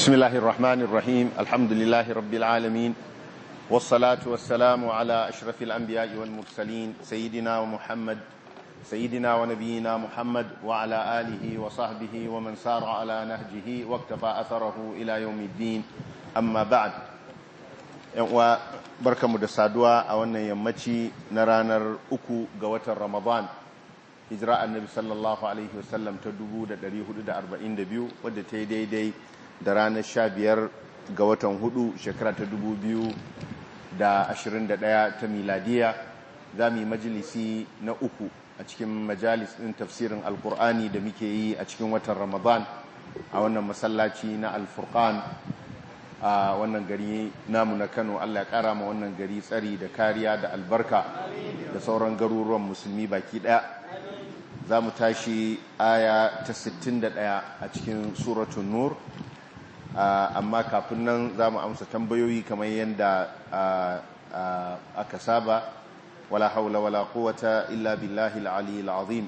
بسم الله الرحمن الرحيم الحمد لله رب العالمين والصلاة والسلام على أشرف الأنبياء والمرسلين سيدنا ومحمد سيدنا ونبينا محمد وعلى آله وصحبه ومن سار على نهجه واكتفى أثره إلى يوم الدين أما بعد وبركة مدسادوا أولا يمتي نرانر أكو قوة رمضان hijira annabi sallallahu alaihi wasallam ta 1442 wadda ta yi daidai da ranar 15 ga watan hudu shekara ta 2021 ta miladiya za mu yi majalisi na uku a cikin majalis ɗin tafsirin alkur'ani da muke yi a cikin watan ramadan a wannan masallaci na alfurkan a wannan gari namu na kano allah ya kara ma wannan gari tsari da kariya da albarka da sauran garuruwan musulmi baki ɗaya za mu tashi aya ta 61 a cikin suratun nur amma kafin nan za mu amsa tambayoyi kamar yadda aka saba wala haula wala quwwata illa billahi al-ali al-azim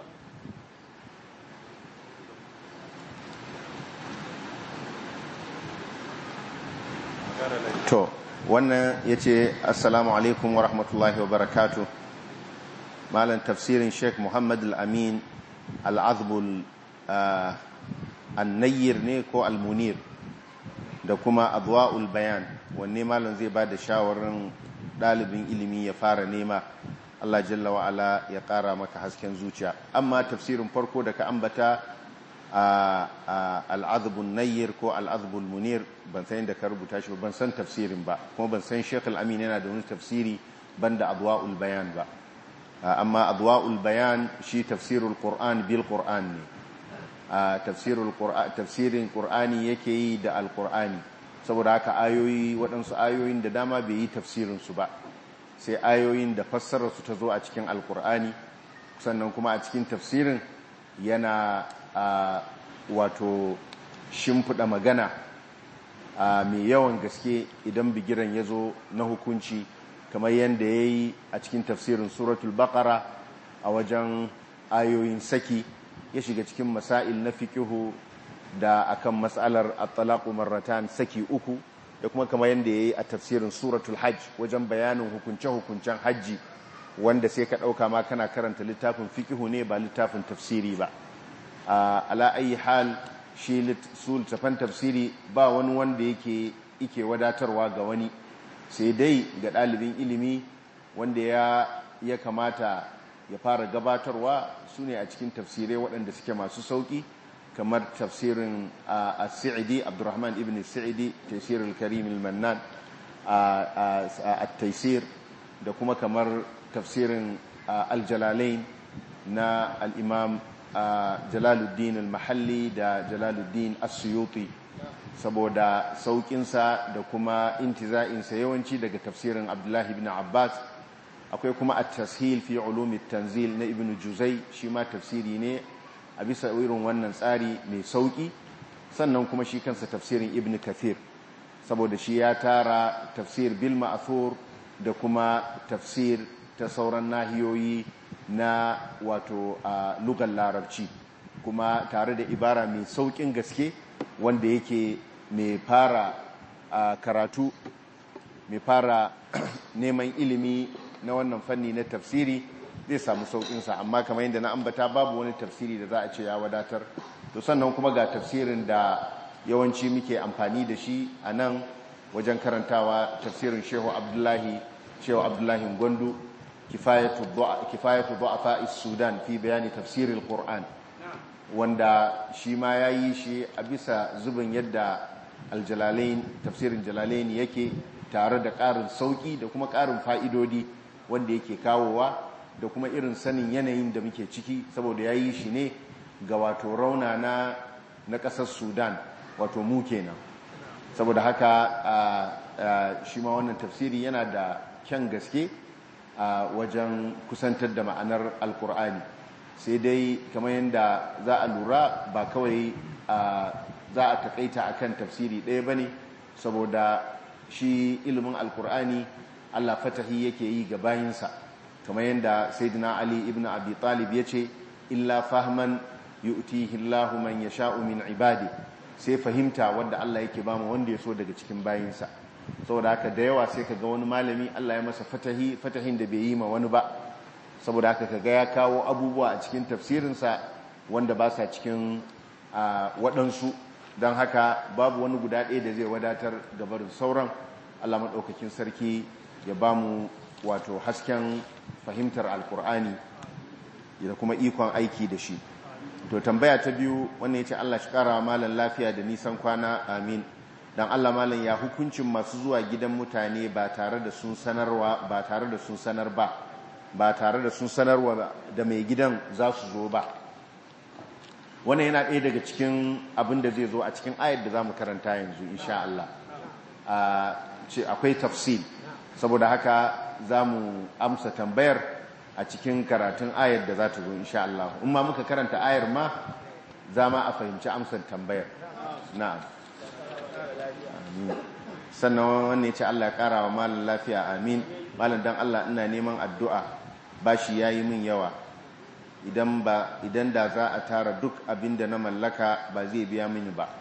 to wannan yace assalamu alaikum wa rahmatullahi wa barakatuh malam tafsirin sheikh muhammad al-amin al-azbul annayir ne ko al-munir da kuma adwa'ul bayan wanne malam zai ba da shawarar ɗalibin ilimi ya fara nema Allah jalla wa'ala ya ƙara maka hasken zuciya amma tafsirin farko da ka ambata al-azbul nayyir ko al-azbul munir ban san da ka rubuta shi ban san tafsirin ba kuma ban san sheikh al-amin yana da wani tafsiri banda adwa'ul bayan ba amma adwa'ul bayan shi tafsirul qur'an bil qur'an ne tafsirul qur'an tafsirin qur'ani yake yi da alqur'ani saboda haka ayoyi waɗansu ayoyin da dama bai yi tafsirin su ba sai ayoyin da fassarar su ta zo a cikin alqur'ani sannan kuma a cikin tafsirin yana wato shimfiɗa magana mai yawan gaske idan bigiran ya zo na hukunci kamar yadda ya yi a cikin tafsirin suratul baqara a wajen ayoyin saki ya shiga cikin masail na fikihu da akan matsalar at-talaqu marratan saki uku da kuma kamar yadda ya yi a tafsirin suratul hajj wajen bayanin hukunce-hukuncen hajji wanda sai ka ɗauka ma kana karanta littafin fikihu ne ba littafin tafsiri ba ala ayi hal shi su littafan tafsiri ba wani wanda yake ike wadatarwa ga wani sai dai ga ɗalibin ilimi wanda ya, ya kamata ya fara gabatarwa su ne a cikin tafsirai waɗanda suke masu sauƙi kamar tafsirin a sa'idi abdurrahman ibn sa'idi tafsirin karim mannan a taisir da kuma kamar tafsirin aljalalain na al'imam jalaluddin al-mahalli da jalaluddin as-suyuti saboda saukinsa da kuma intiza'insa yawanci daga tafsirin abdullahi ibn abbas akwai kuma a tashil fi ulumi tanzil na ibn juzai shi ma tafsiri ne a bisa irin wannan tsari mai sauki sannan kuma shi kansa tafsirin ibn kathir saboda shi ya tara tafsir bil ma'thur da kuma tafsir ta sauran nahiyoyi na wato a lugar larabci kuma tare da ibara mai saukin gaske wanda yake mai fara karatu mai fara neman ilimi na wannan fanni na tafsiri zai samu saukinsa amma kamar yadda na ambata babu wani tafsiri da za a ce ya wadatar to sannan kuma ga tafsirin da yawanci muke amfani da shi a nan wajen karantawa tafsirin shehu abdullahi shehu abdullahi gwandu kifayatu du'afa sudan fi bayani tafsirin qur'an wanda shi ma ya yi shi a bisa zubin yadda aljalalain tafsirin jalalain yake tare da ƙarin sauƙi da kuma ƙarin fa'idodi wanda yake kawowa da kuma irin sanin yanayin da muke ciki saboda ya yi shi ne ga wato rauna na na ƙasar sudan wato mu kenan saboda haka shi ma wannan tafsiri yana da kyan gaske a wajen kusantar da ma'anar alkur'ani sai dai kamar yadda za a lura ba kawai za a takaita akan tafsiri ɗaya ba ne saboda shi ilimin alkur'ani allah fatahi yake yi ga bayinsa kamar yadda saidina ali ibn abi talib ya ce illa fahman yu'tihi allahu man yasha'u min ibadi sai fahimta wadda Allah yake ba mu wanda ya so daga cikin bayinsa saboda haka da yawa sai ka ga wani malami Allah ya masa fatahi fatahin da bai yi ma wani ba saboda haka ka ga ya kawo abubuwa a cikin tafsirinsa wanda ba sa cikin waɗansu don haka babu wani guda ɗaya da zai wadatar gabarin sauran Allah maɗaukakin sarki ya ba mu wato hasken fahimtar alkur'ani da kuma ikon aiki da shi to tambaya ta biyu wannan ya ce Allah shi ƙara malan lafiya da nisan kwana amin don Allah malan ya hukuncin masu zuwa gidan mutane ba tare da sun sanarwa ba tare da sun sanar ba ba tare da sun sanarwa da mai gidan za su zo ba wannan yana ɗaya daga cikin abin da zai zo a cikin ayar da za mu karanta yanzu insha Allah ce akwai tafsil saboda haka za mu amsa tambayar a cikin karatun ayar da za ta zo insha Allah in ma muka karanta ayar ma za ma a fahimci amsar tambayar na'am sannan wannan ya ce Allah ya kara wa malam lafiya amin malam dan Allah ina neman addu'a bashi yayi min yawa idan ba idan da za a tara duk abin da na mallaka ba zai biya mini ba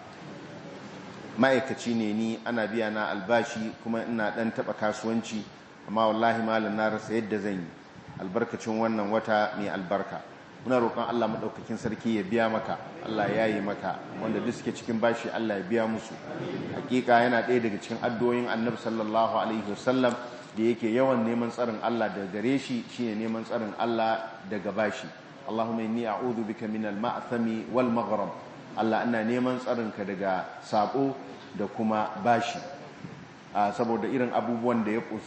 ma'aikaci ne ni ana biya na albashi kuma ina dan taba kasuwanci amma wallahi malam na rasa yadda zan yi albarkacin wannan wata mai albarka muna roƙon Allah maɗaukakin sarki ya biya maka Allah ya yi maka wanda duk suke cikin bashi Allah ya biya musu hakika yana ɗaya daga cikin addu'o'in annabi sallallahu alaihi wasallam da yake yawan neman tsarin Allah daga gare shi shine neman tsarin Allah daga bashi Allahumma inni a'udhu bika min al-ma'thami wal maghrib Allah ina neman tsarin ka daga sabo da kuma bashi saboda irin abubuwan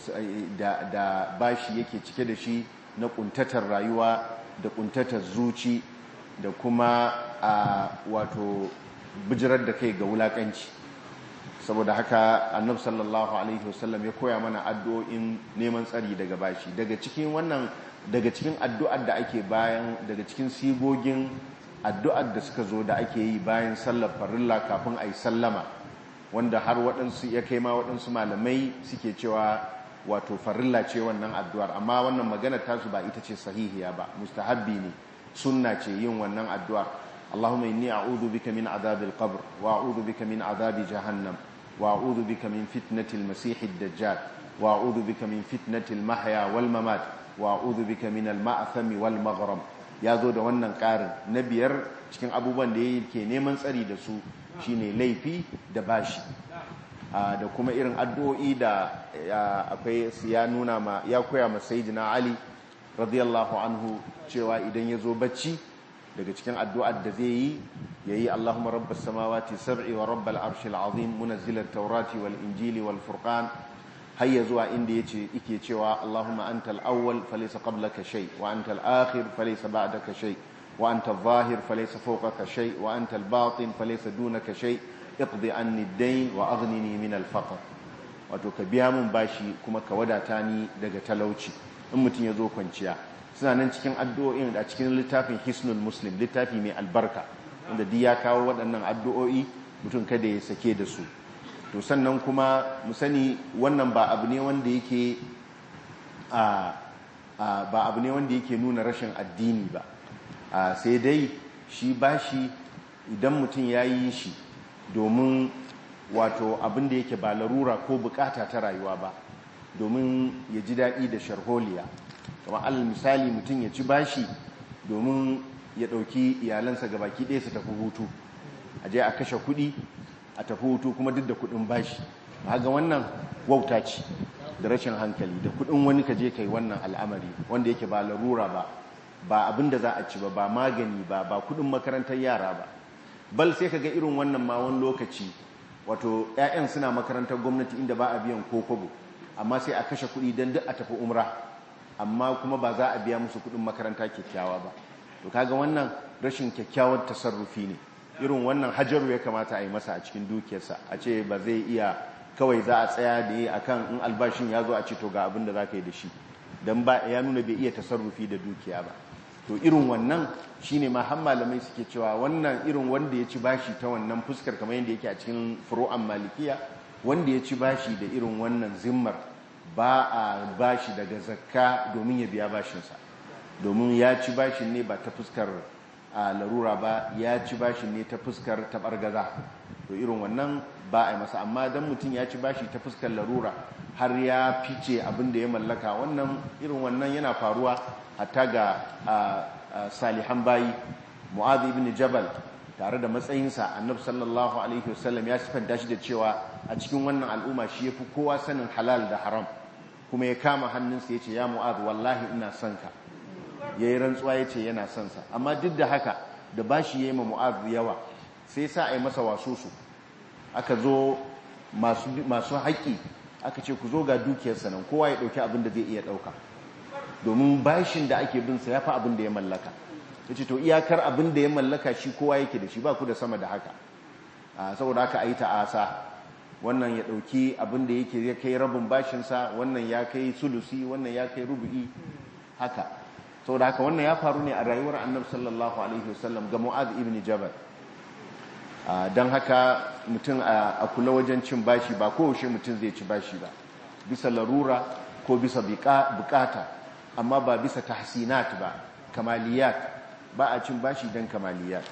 da da bashi yake cike da shi na kuntatar rayuwa da kuntatar zuci da kuma a wato bijirar da kai ga wulakanci saboda haka annab sallallahu alaihi wasallam ya koya mana addu'o'in neman tsari daga bashi daga cikin wannan daga cikin addu'ar da ake bayan daga cikin sigogin addu'ar da suka zo da ake yi bayan sallar farilla kafin a yi sallama wanda har waɗansu ya kai ma waɗansu malamai suke cewa wato farilla ce wannan addu'ar amma wannan magana tasu ba ita ce sahihiya ba mustahabbi ne sunna ce yin wannan addu'ar Allahumma inni a'udhu bika min adhabil qabr wa a'udhu bika min adhabi jahannam wa a'udhu bika min fitnatil masiihid dajjal wa a'udhu bika min fitnatil mahya wal mamat wa a'udhu bika min al ma'thami wal maghrib ya zo da wannan ƙarin na biyar cikin abubuwan da yake neman tsari da su shine laifi da bashi da kuma irin addu'o'i da akwai ya nuna ma ya koya ma sayyidina Ali radiyallahu anhu cewa idan ya zo bacci daga cikin addu'ar da zai yi yayi Allahumma rabbas samawati sab'i wa rabbal arshil azim munazzilat taurati wal injili wal furqan hayya zuwa inda yace yake cewa Allahumma antal awwal falaysa qablaka shay wa antal akhir falaysa ba'daka shay wa antal zahir falaysa fawqaka shay wa antal batin falaysa dunaka shay iqdi anni ad-dayn wa aghnini min al-faqr wato ka biya mun bashi kuma ka wadata ni daga talauci in mutun yazo kwanciya suna nan cikin addu'o'in a cikin littafin Hisnul Muslim littafi mai albarka wanda duk ya kawo waɗannan addu'o'i mutum kada ya sake da su to sannan kuma mu sani wannan ba abu ne wanda yake a ba abu ne wanda yake nuna rashin addini ba sai dai shi bashi idan mutum ya yi shi domin wato abin da yake ba larura ko bukata ta rayuwa ba domin ya ji daɗi da sharholiya kamar alal misali mutum ya ci bashi domin ya ɗauki iyalansa ga baki ɗaya su tafi hutu a je a kashe kuɗi a tafi hutu kuma duk da kuɗin bashi ga wannan wauta ce da rashin hankali da kuɗin wani ka je kai wannan al'amari wanda yake ba larura ba ba abin da za a ci ba ba magani ba ba kuɗin makarantar yara ba bal sai ka ga irin wannan ma wani lokaci wato 'ya'yan suna makarantar gwamnati inda ba a biyan ko kobo amma sai a kashe kuɗi don duk a tafi umra amma kuma ba za a biya musu kuɗin makaranta kyakkyawa ba to kaga wannan rashin kyakkyawar tasarrufi ne irin wannan hajaru ya kamata a yi masa a cikin dukiyarsa a ce ba zai iya kawai za a tsaya da yi akan in albashin ya zo a ce to ga abin da za ka yi da shi don ba ya nuna bai iya tasarrufi da dukiya ba to irin wannan shine ma har malamai suke cewa wannan irin wanda ya ci bashi ta wannan fuskar kamar yadda yake a cikin furu'an malikiya wanda ya ci bashi da irin wannan zimmar ba a bashi daga zakka domin ya biya bashinsa domin ya ci bashin ne ba ta fuskar larura ba ya ci bashin ne ta fuskar tabargaza to irin wannan ba a yi masa amma don mutum ya ci bashi ta fuskar larura har ya fice abin da ya mallaka wannan irin wannan yana faruwa hatta ga salihan bayi mu'adhi ibn jabal tare da matsayinsa annabi sallallahu alaihi wasallam ya sifanta shi da cewa a cikin wannan al'umma shi yafi kowa sanin halal da haram kuma ya kama hannunsa ya ce ya mu'adh wallahi ina son ka yayi rantsuwa ya ce yana son sa amma duk da haka da bashi yayi ma mu'adh yawa sai sa ai masa wasusu aka zo masu masu haƙi aka ce ku zo ga dukiyarsa nan kowa ya dauki abin da zai iya dauka domin bashin da ake bin sa yafi abin da ya mallaka yace to iyakar abin da ya mallaka shi kowa yake da shi ba ku da sama da haka saboda haka ayi ta'asa wannan ya dauki abin da yake ya kai rabin bashin sa wannan ya kai sulusi wannan ya kai rubu'i haka saboda haka wannan ya faru ne a rayuwar Annabi sallallahu alaihi wasallam ga Mu'adh ibn Jabal dan haka mutum a kula wajen cin bashi ba kowace mutum zai ci bashi ba bisa larura ko bisa bukata amma ba bisa tahsinat ba kamaliyat ba a cin bashi don kamaliyat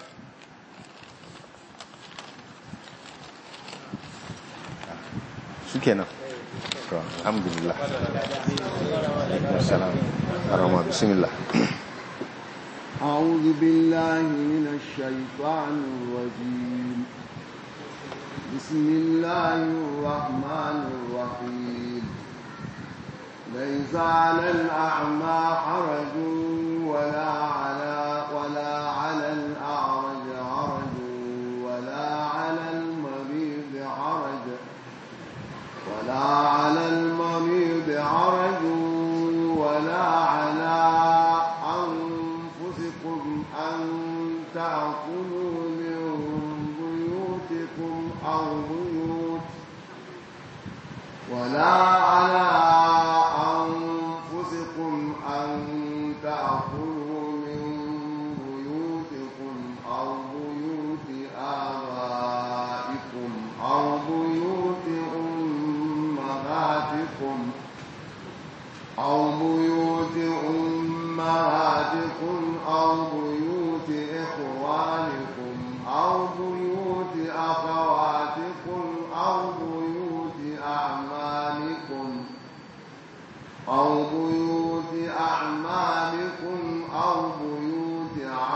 su kenan alhamdulillah salam arama bismillah أعوذ بالله من الشيطان الرجيم بسم الله الرحمن الرحيم ليس على الأعمى حرج ولا على ولا على الأعرج حرج ولا على المريض حرج ولا على المريض حرج ولا على أنفسكم أن تأكلوا من بيوتكم أو بيوت ولا على أنفسكم أن تأكلوا من بيوتكم أو بيوت آبائكم أو بيوت أمهاتكم أو بيوت أمهاتكم أو بيوت إخوانكم أو بيوت أخواتكم أو بيوت أعمالكم أو بيوت أعمالكم أو بيوت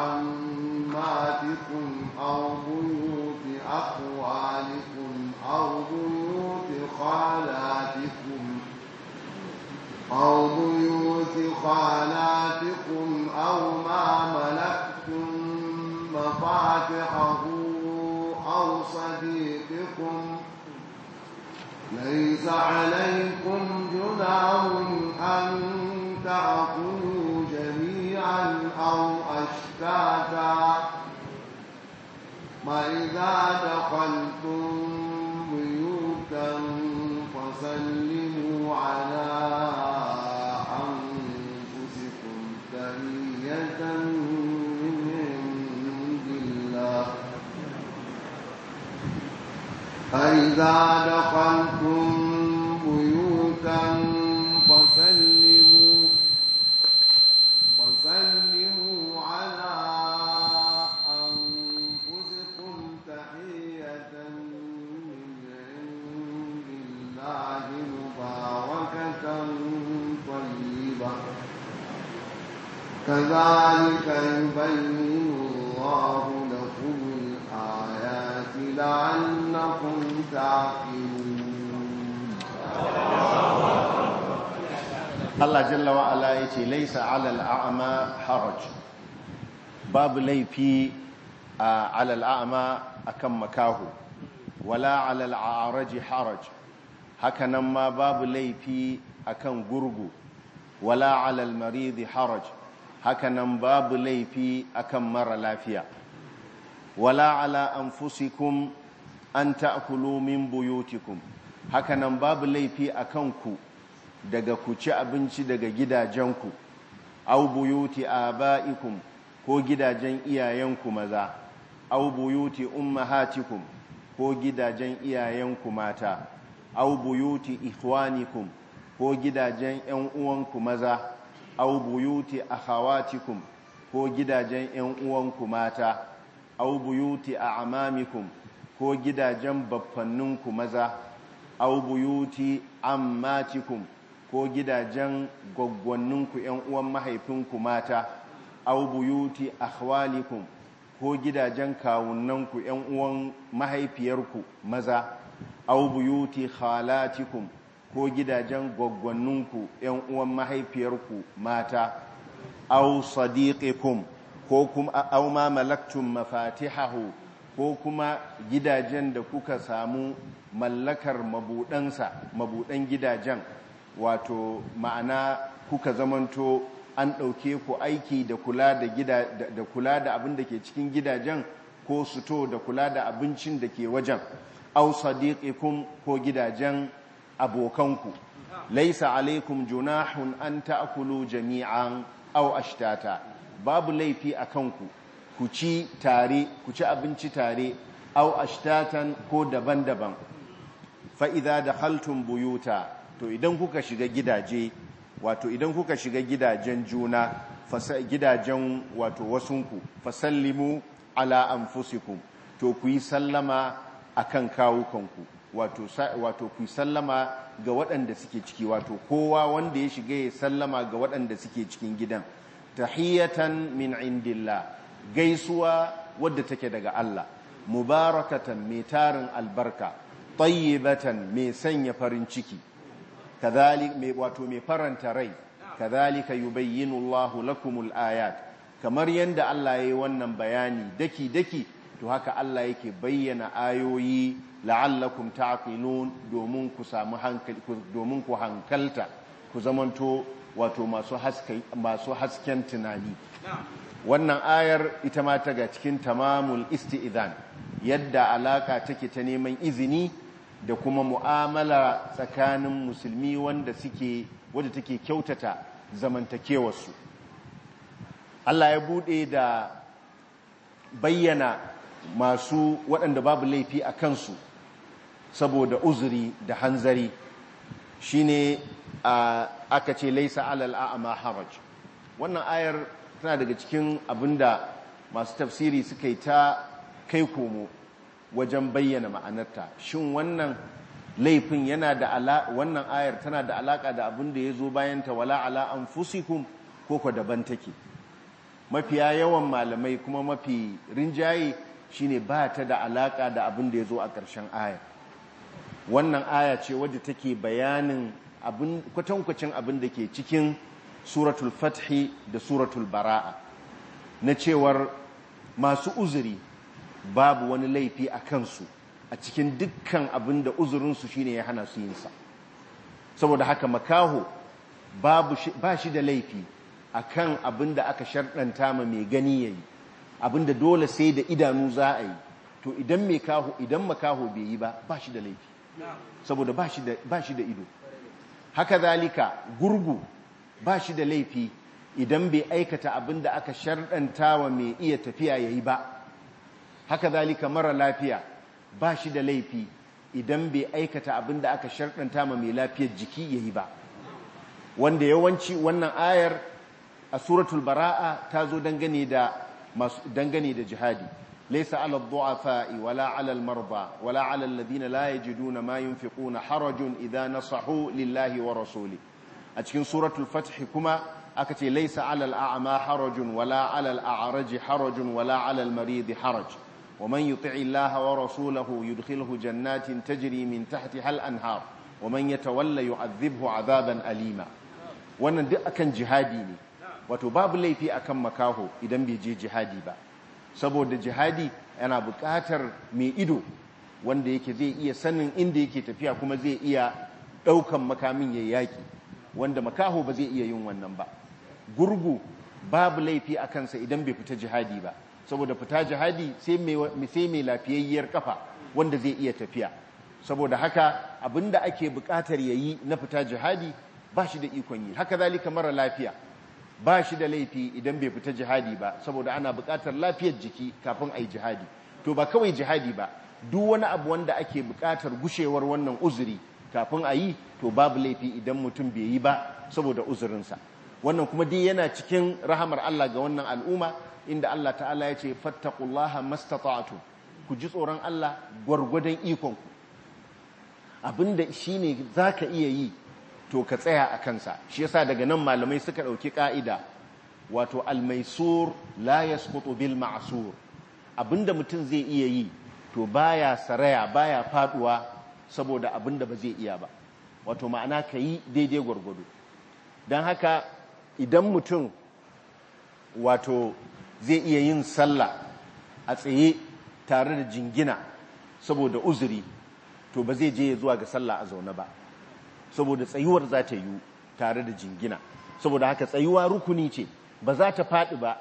عماتكم أو بيوت أخوالكم أو بيوت خالاتكم أو بيوت خالاتكم أو ما ملكتم مفاتحه أو صديقكم ليس عليكم جناح أن تأكلوا جميعا أو أشتاتا وإذا دخلتم بيوتا فسلموا على أنفسكم تحية من عند الله فإذا دخلتم بيوتا فسلموا فسلموا على أنفسكم تحية من عند الله مباركة طيبة كذلك يبين الله لكم الآيات لعلكم تعقلون Allah jalla wa ala yace laisa alal a'ma haraj babu laifi a alal a'ma akan makahu wala alal a'raj haraj hakanan ma babu laifi akan gurgu wala alal marid haraj hakanan babu laifi akan mara lafiya wala ala anfusikum an ta'kulu min buyutikum hakanan babu laifi akan ku daga ku ci abinci daga gidajenku au buyuti aba'ikum ko gidajen iyayenku maza au buyuti ummahatikum ko gidajen iyayenku mata au buyuti ikhwanikum ko gidajen ƴan uwanku maza au buyuti akhawatikum ko gidajen ƴan uwanku mata au buyuti a'mamikum ko gidajen baffanninku maza au buyuti ammatikum ko gidajen gwaggwanninku ‘yan uwan mahaifinku mata au buyuti akhwalikum ko gidajen kawunanku ‘yan uwan mahaifiyarku maza au buyuti khalatikum ko gidajen gwaggwanninku ‘yan uwan mahaifiyarku mata au sadiqikum ko kuma au ma malaktum mafatihahu ko kuma gidajen da kuka samu mallakar mabudansa mabudan gidajen wato ma'ana kuka zamanto an ɗauke ku aiki da kula da gida da kula da abin da ke cikin gidajen ko suto da kula da abincin da ke wajen au sadiqikum ko gidajen abokanku laisa alaikum junahun an ta'kulu jami'an aw ashtata babu laifi a kanku ku ci tare ku ci abinci tare aw ashtatan ko daban-daban fa idza dakhaltum buyuta to idan kuka shiga gidaje wato idan kuka shiga gidajen juna gidajen wato wasunku fasallimu ala anfusikum to ku yi sallama akan kawukanku wato wato ku yi sallama ga waɗanda suke ciki wato kowa wanda ya shiga ya sallama ga waɗanda suke cikin gidan tahiyatan min indillah gaisuwa wadda take daga Allah mubarakatan mai tarin albarka tayyibatan mai sanya farin ciki kadhalik mai wato mai faranta rai kadhalika yubayyinu Allahu lakumul ayat kamar yanda Allah yayi wannan bayani daki daki to haka Allah yake bayyana ayoyi la'allakum ta'qilun domin ku samu hankali domin ku hankalta ku zamanto wato masu haske masu hasken tunani wannan ayar ita ma ta ga cikin tamamul isti'zan yadda alaka take ta neman izini da kuma mu'amala tsakanin musulmi wanda suke wadda take kyautata zamantakewarsu Allah ya bude da bayyana masu waɗanda babu laifi a kansu saboda uzuri da hanzari shine aka ce laisa alal a'ama haraj wannan ayar tana daga cikin abinda masu tafsiri suka yi ta kai komo wajen bayyana ma'anarta shin wannan laifin yana da ala wannan ayar tana da alaka da abin da ya zo bayan ta wala ala anfusikum ko ko daban take mafiya yawan malamai kuma mafi rinjaye shine ba ta da alaka da abin da ya zo a ƙarshen ayar wannan aya ce wadda take bayanin abin kwatankwacin abin da ke cikin suratul fathi da suratul bara'a na cewar masu uzuri babu wani laifi a kansu a cikin dukkan abin da uzurinsu shine ya hana su yinsa saboda haka makaho ba shi da laifi a kan abin da aka sharɗanta ma mai gani ya yi abin da dole sai da idanu za a yi to idan makaho bai yi ba ba shi da laifi saboda ba shi da ido haka zalika gurgu ba shi da laifi idan bai aikata abin da aka sharɗanta wa mai iya tafiya ya yi ba haka zalika mara lafiya ba shi da laifi idan bai aikata abin da aka sharɗanta ma mai lafiyar jiki ya yi ba wanda yawanci wannan ayar a suratul bara'a ta zo dangane da dangane da jihadi laysa 'ala ad-du'afa'i wala 'ala al-marda wala 'ala alladhina la yajiduna ma yunfiquna harajun idha nasahu lillahi wa rasuli a cikin suratul fath kuma aka ce laysa 'ala al-a'ma harajun wala 'ala al-a'raj harajun wala 'ala al-marid haraj ومن يطع الله ورسوله يدخله جنات تجري من تحتها الأنهار ومن يتولى يعذبه عذابا أليما wannan duk akan jihadi ne wato babu laifi akan makaho idan bai je jihadi ba saboda jihadi yana buƙatar mai ido wanda yake zai iya sanin inda yake tafiya kuma zai iya ɗaukan makamin ya yaƙi wanda makaho ba zai iya yin wannan ba gurgu babu laifi a kansa idan bai fita jihadi ba saboda fita jihadi sai mai lafiyayyar kafa wanda zai iya tafiya saboda haka abinda ake buƙatar yayi na fita jihadi ba shi da ikon yi haka zalika mara lafiya ba shi da laifi idan bai fita jihadi ba saboda ana buƙatar lafiyar jiki kafin a yi jihadi to ba kawai jihadi ba duk wani abu wanda ake buƙatar gushewar wannan uzuri kafin a yi to babu laifi idan mutum bai yi ba saboda uzurinsa wannan kuma dai yana cikin rahamar Allah ga wannan al'umma inda Allah ta'ala ya ce fattaqullaha mastata'tum ku ji tsoron Allah gwargwadon ikonku abinda shine zaka iya yi to ka tsaya a kansa shi yasa daga nan malamai suka ɗauki ƙa'ida wato almaisur la yasqutu bil ma'sur abinda mutum zai iya yi to baya saraya baya faduwa saboda abinda ba zai iya ba wato ma'ana ka yi daidai gwargwado don haka idan mutum wato zai iya yin sallah a tsaye tare da jingina saboda uzuri to ba zai je zuwa ga sallah a zaune ba saboda tsayuwar za ta yi tare da jingina saboda haka tsayuwa rukuni ce ba za ta faɗi ba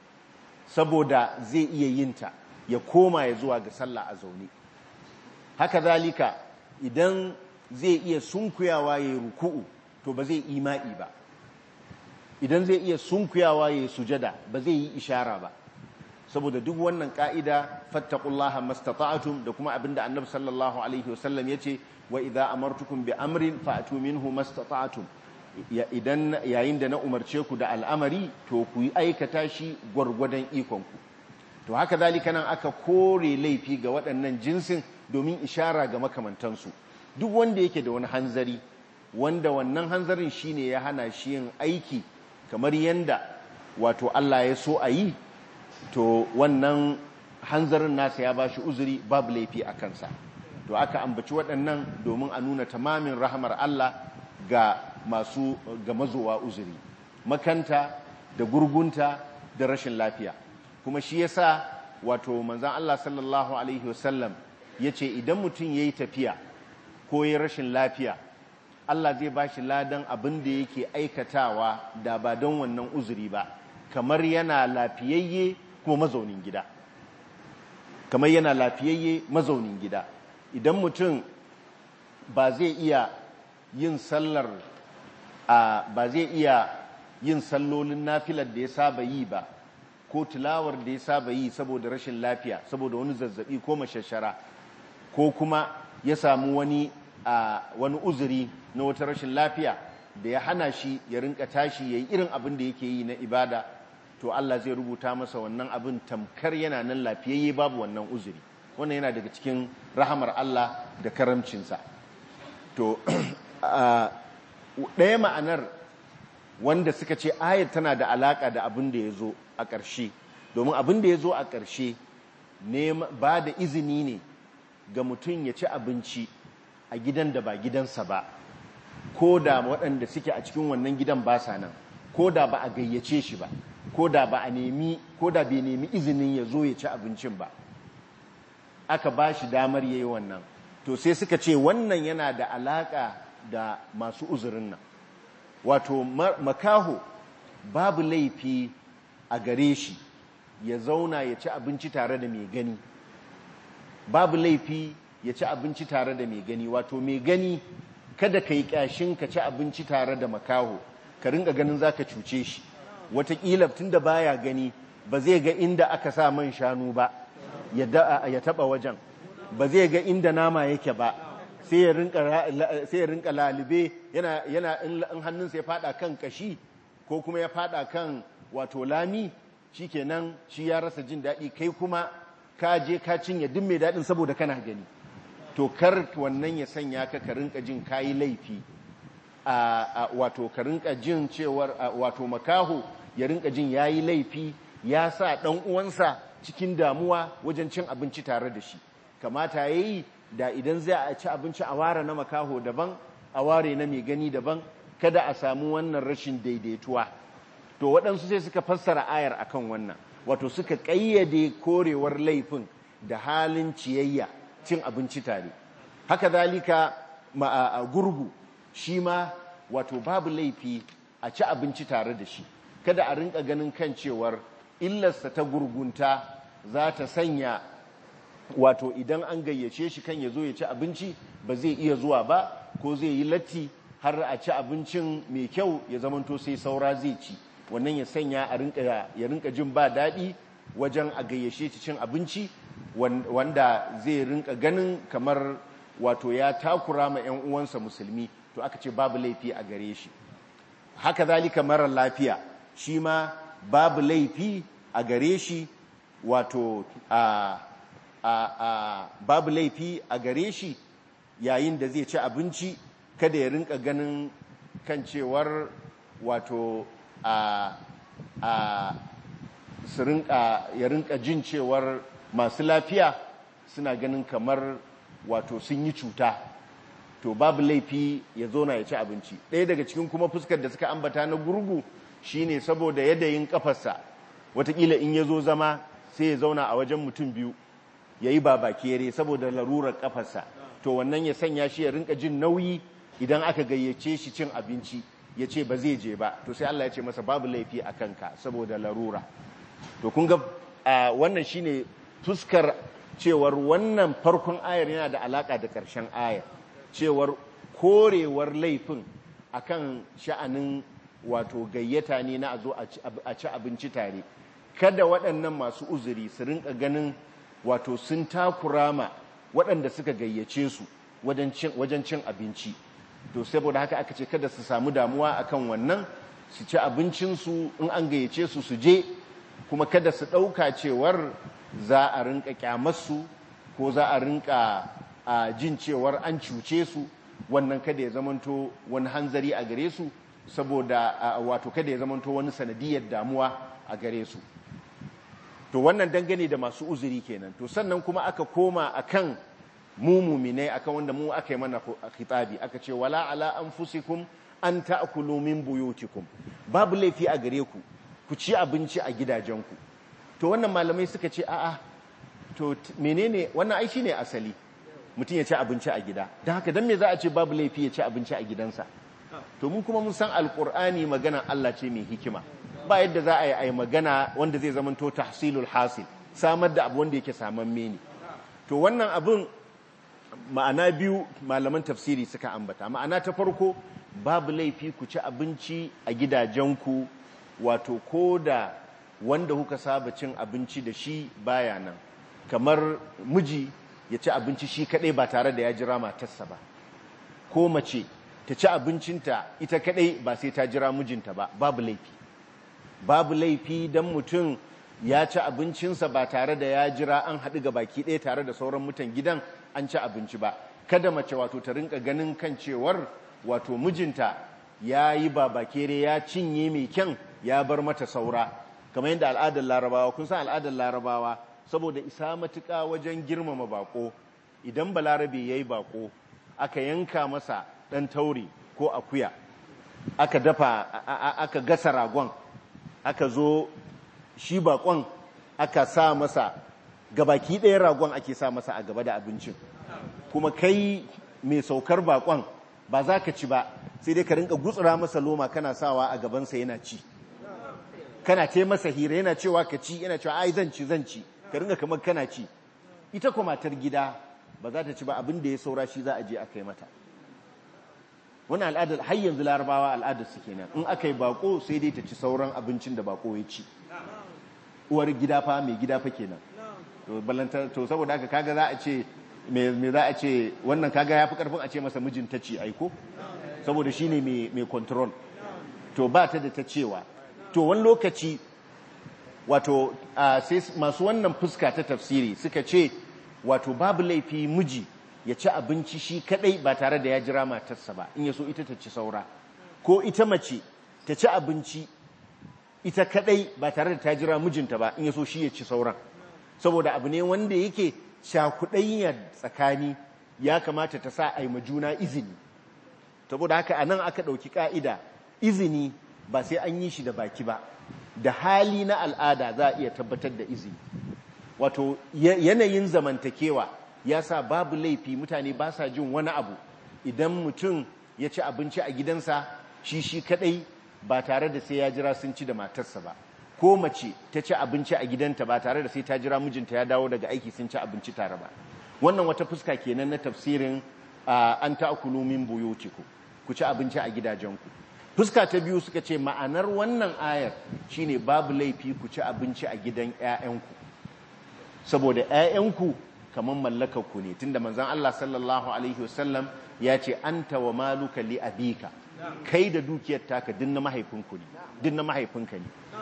saboda zai iya yinta ya koma ya zuwa ga sallah a zaune haka zalika idan zai iya sunkuyawa ya ruku'u to ba zai ima'i ba idan zai iya sunkuyawa ya sujada ba zai yi ishara ba saboda duk wannan ka'ida fattaqullaha mastata'tum da kuma abinda annabi sallallahu alaihi wasallam yace wa idza amartukum bi amrin fa'tu minhu mastata'tum idan yayin da na umarce ku da al'amari to ku yi aikata shi gwargwadon ikonku to haka zalika nan aka kore laifi ga waɗannan jinsin domin ishara ga makamantansu duk wanda yake da wani hanzari wanda wannan hanzarin shine ya hana shi yin aiki kamar yanda wato Allah ya so a yi to wannan hanzarin nasa ya bashi uzuri babu laifi a kansa to aka ambaci waɗannan domin a nuna tamamin rahamar Allah ga masu ga mazowa uzuri makanta da gurgunta da rashin lafiya kuma shi yasa wato manzon Allah sallallahu alaihi wasallam yace idan mutum yayi tafiya ko yayi rashin lafiya Allah zai bashi ladan abin da yake aikatawa da ba don wannan uzuri ba kamar yana lafiyayye kuma mazaunin gida kamar yana lafiyayye mazaunin gida idan mutum ba zai iya yin sallar a ba zai iya yin sallolin nafilar da ya saba yi ba ko tilawar da ya saba yi saboda rashin lafiya saboda wani zazzabi ko mashashara ko kuma ya samu wani a wani uzuri na wata rashin lafiya da ya hana shi ya rinka tashi ya yi irin abin da yake yi na ibada to Allah zai rubuta masa wannan abin tamkar yana nan lafiyayye babu wannan uzuri wannan yana daga cikin rahamar Allah da karamcinsa to ɗaya ma'anar wanda suka ce ayat tana da alaƙa da abin da ya zo a ƙarshe domin abin da ya zo a ƙarshe ba da izini ne ga mutum ya ci abinci a gidan da ba gidansa ba ko da waɗanda suke a cikin wannan gidan ba sa nan ko da ba a gayyace shi ba ko da ba a nemi ko da bai nemi izinin ya zo ya ci abincin ba aka ba shi damar ya yi wannan to sai suka ce wannan yana da alaƙa da masu uzurin nan wato makaho babu laifi a gare shi ya zauna ya ci abinci tare da mai gani babu laifi ya ci abinci tare da mai gani wato mai gani kada ka yi ƙyashin ka ci abinci tare da makaho ka ringa ganin za ka cuce shi watakila tun da baya gani ba zai ga inda aka sa man shanu ba ya taba wajen ba zai ga inda nama yake ba sai ya rinka lalube yana in hannunsa ya fada kan kashi ko kuma ya fada kan wato lami shi kenan shi ya rasa jin daɗi kai kuma ka je ka cinye duk mai daɗin saboda kana gani to kar wannan ya sanya ka ka rinka jin kayi laifi wato ka rinka jin cewar wato makaho ya rinka jin yayi laifi ya sa ɗan uwansa cikin damuwa wajen cin abinci tare da shi kamata yayi da idan zai a ci abinci a ware na makaho daban a ware na mai gani daban kada a samu wannan rashin daidaituwa to waɗansu sai suka fassara ayar akan wannan wato suka ƙayyade korewar laifin da halin ciyayya cin abinci tare haka zalika a gurgu shi ma wato babu laifi a ci abinci tare da shi kada a rinka ganin kan cewar illarsa ta gurgunta za ta sanya wato idan an gayyace shi kan ya zo ya ci abinci ba zai iya zuwa ba ko zai yi latti har a ci abincin mai kyau ya zamanto sai saura zai ci wannan ya sanya ya rinka jin ba daɗi wajen a gayyace ci cin abinci wanda zai rinka ganin kamar wato ya takura ma 'yan uwansa musulmi to aka ce babu laifi a gare shi haka zalika marar lafiya shi ma babu laifi a gare shi wato a babu laifi a gare shi yayin da zai ci abinci kada ya rinka ganin kan cewar wato a su rinka ya rinka jin cewar masu lafiya suna ganin kamar wato sun yi cuta to babu laifi ya zo na ya ci abinci ɗaya daga cikin kuma fuskar da suka ambata na gurgu shine saboda yadayin kafarsa watakila in ya zo zama sai ya zauna a wajen mutum biyu ya yi babakere saboda larurar kafarsa to wannan ya sanya shi ya rinka jin nauyi idan aka gayyace shi cin abinci ya ce ba zai je ba to sai Allah ya ce masa babu laifi a kanka saboda larura to kun ga wannan shine fuskar cewar wannan farkon ayar yana da alaka da ƙarshen ayar cewar korewar laifin akan sha'anin wato gayyata ne na a zo a ci abinci tare kada waɗannan masu uzuri su rinka ganin wato sun takura ma waɗanda suka gayyace su wajen cin abinci to saboda haka aka ce kada su samu damuwa akan wannan su ci abincinsu in an gayyace su su je kuma kada su ɗauka cewar za a rinka kyamarsu ko za a rinka jin cewar an cuce su wannan kada ya zamanto wani hanzari a gare su saboda wato kada ya zamanto wani sanadiyar damuwa a gare su to wannan dangane da masu uzuri kenan to sannan kuma aka koma akan mu muminai akan wanda mu aka yi mana khitabi aka ce wala ala anfusikum an ta'kulu min buyutikum babu laifi a gare ku ku ci abinci a gidajenku to wannan malamai suka ce a'a to menene wannan ai shine asali mutum ya ci abinci a gida don haka dan me za a ce babu laifi ya ci abinci a gidansa to mun kuma mun san alkur'ani magana Allah ce mai hikima ba yadda za a yi magana wanda zai zamanto tahsilul hasil samar da abu wanda yake samamme ne to wannan abin ma'ana biyu malaman tafsiri suka ambata ma'ana ta farko babu laifi ku ci abinci a gidajenku wato ko da wanda kuka saba cin abinci da shi baya nan kamar miji ya ci abinci shi kadai ba tare da ya jira matarsa ba ko mace ta ci abincinta ita kadai ba sai ta jira mijinta ba babu laifi babu laifi don mutum ya ci abincinsa ba tare da ya jira an haɗu ga baki ɗaya tare da sauran mutan gidan an ci abinci ba kada mace wato ta rinka ganin kan cewar wato mijinta ya yi babakere ya cinye mai kyan ya bar mata saura kamar yadda al'adar larabawa kun san al'adar larabawa saboda isa matuƙa wajen girmama bako idan balarabe ya yi bako aka yanka masa ɗan tauri ko akuya aka dafa aka gasa ragon aka zo shi bakon aka sa masa gabaki ɗaya ragon ake sa masa a gaba da abincin kuma kai mai saukar bakon ba za ka ci ba sai dai ka rinka gutsura masa loma kana sawa a gabansa yana ci kana ce masa hira yana cewa ka ci yana cewa ai zan ci zan ci ka rinka kamar kana ci ita kuma matar gida ba za ta ci ba abin da ya saura shi za a je a kai mata wani al'adar har yanzu larabawa al'adar su kenan in aka yi bako sai dai ta ci sauran abincin da bako ya ci uwar gida fa mai gida fa kenan to balanta to saboda haka kaga za a ce me za a ce wannan kaga yafi karfin a ce masa mijin ta ci aiko saboda shine mai mai control to ba ta da ta cewa to wani lokaci wato sai masu wannan fuska ta tafsiri suka ce wato babu laifi miji ya ci abinci shi kadai ba tare da ya jira matarsa ba in ya so ita ta ci saura ko ita mace ta ci abinci ita kadai ba tare da ta jira mijinta ba in ya so shi ya ci sauran saboda abu ne wanda yake shakuɗayyar tsakani ya kamata ta sa a yi juna izini saboda haka a nan aka ɗauki ƙa'ida izini ba sai an yi shi da baki ba da hali na al'ada za a iya tabbatar da izini wato yanayin zamantakewa ya sa babu laifi mutane ba sa jin wani abu idan mutum ya ci abinci a gidansa shi shi kadai ba tare da sai ya jira sun ci da matarsa ba ko mace ta ci abinci a gidanta ba tare da sai ta jira mijinta ya dawo daga aiki sun ci abinci tare ba wannan wata fuska kenan na tafsirin an ta'kulu min buyutikum ku ci abinci a gidajenku fuska ta biyu suka ce ma'anar wannan ayar shine babu laifi ku ci abinci a gidan 'ya'yanku saboda 'ya'yanku kamar mallakarku ne tunda manzon Allah sallallahu alaihi wasallam ya ce anta wa maluka li abika kai da dukiyar taka din na mahaifinku ne din na mahaifinka ne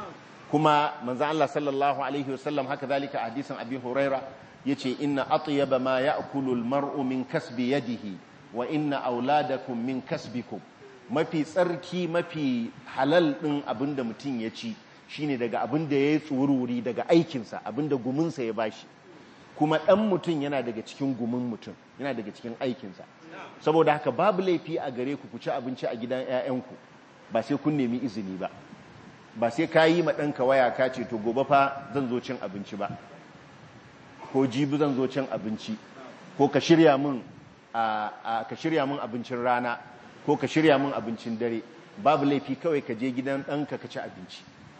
kuma manzan Allah sallallahu alaihi wasallam haka zalika a hadisin abi huraira yace inna atyaba ma ya'kulu al-mar'u min kasbi yadihi wa inna auladakum min kasbikum mafi tsarki mafi halal din abinda mutum ya ci shine daga abinda yayi tsururi daga aikinsa abinda guminsa ya bashi kuma dan mutum yana daga cikin gumin mutum yana daga cikin aikinsa saboda haka babu laifi a gare ku ku ci abinci a gidan 'ya'yanku ba sai kun nemi izini ba ba sai ka yi ɗanka waya ka ce to gobe fa zan zo cin abinci ba ko jibi zan zo cin abinci ko ka shirya min ka shirya min abincin rana ko ka shirya min abincin dare babu laifi kawai ka je gidan ɗanka ka ci abinci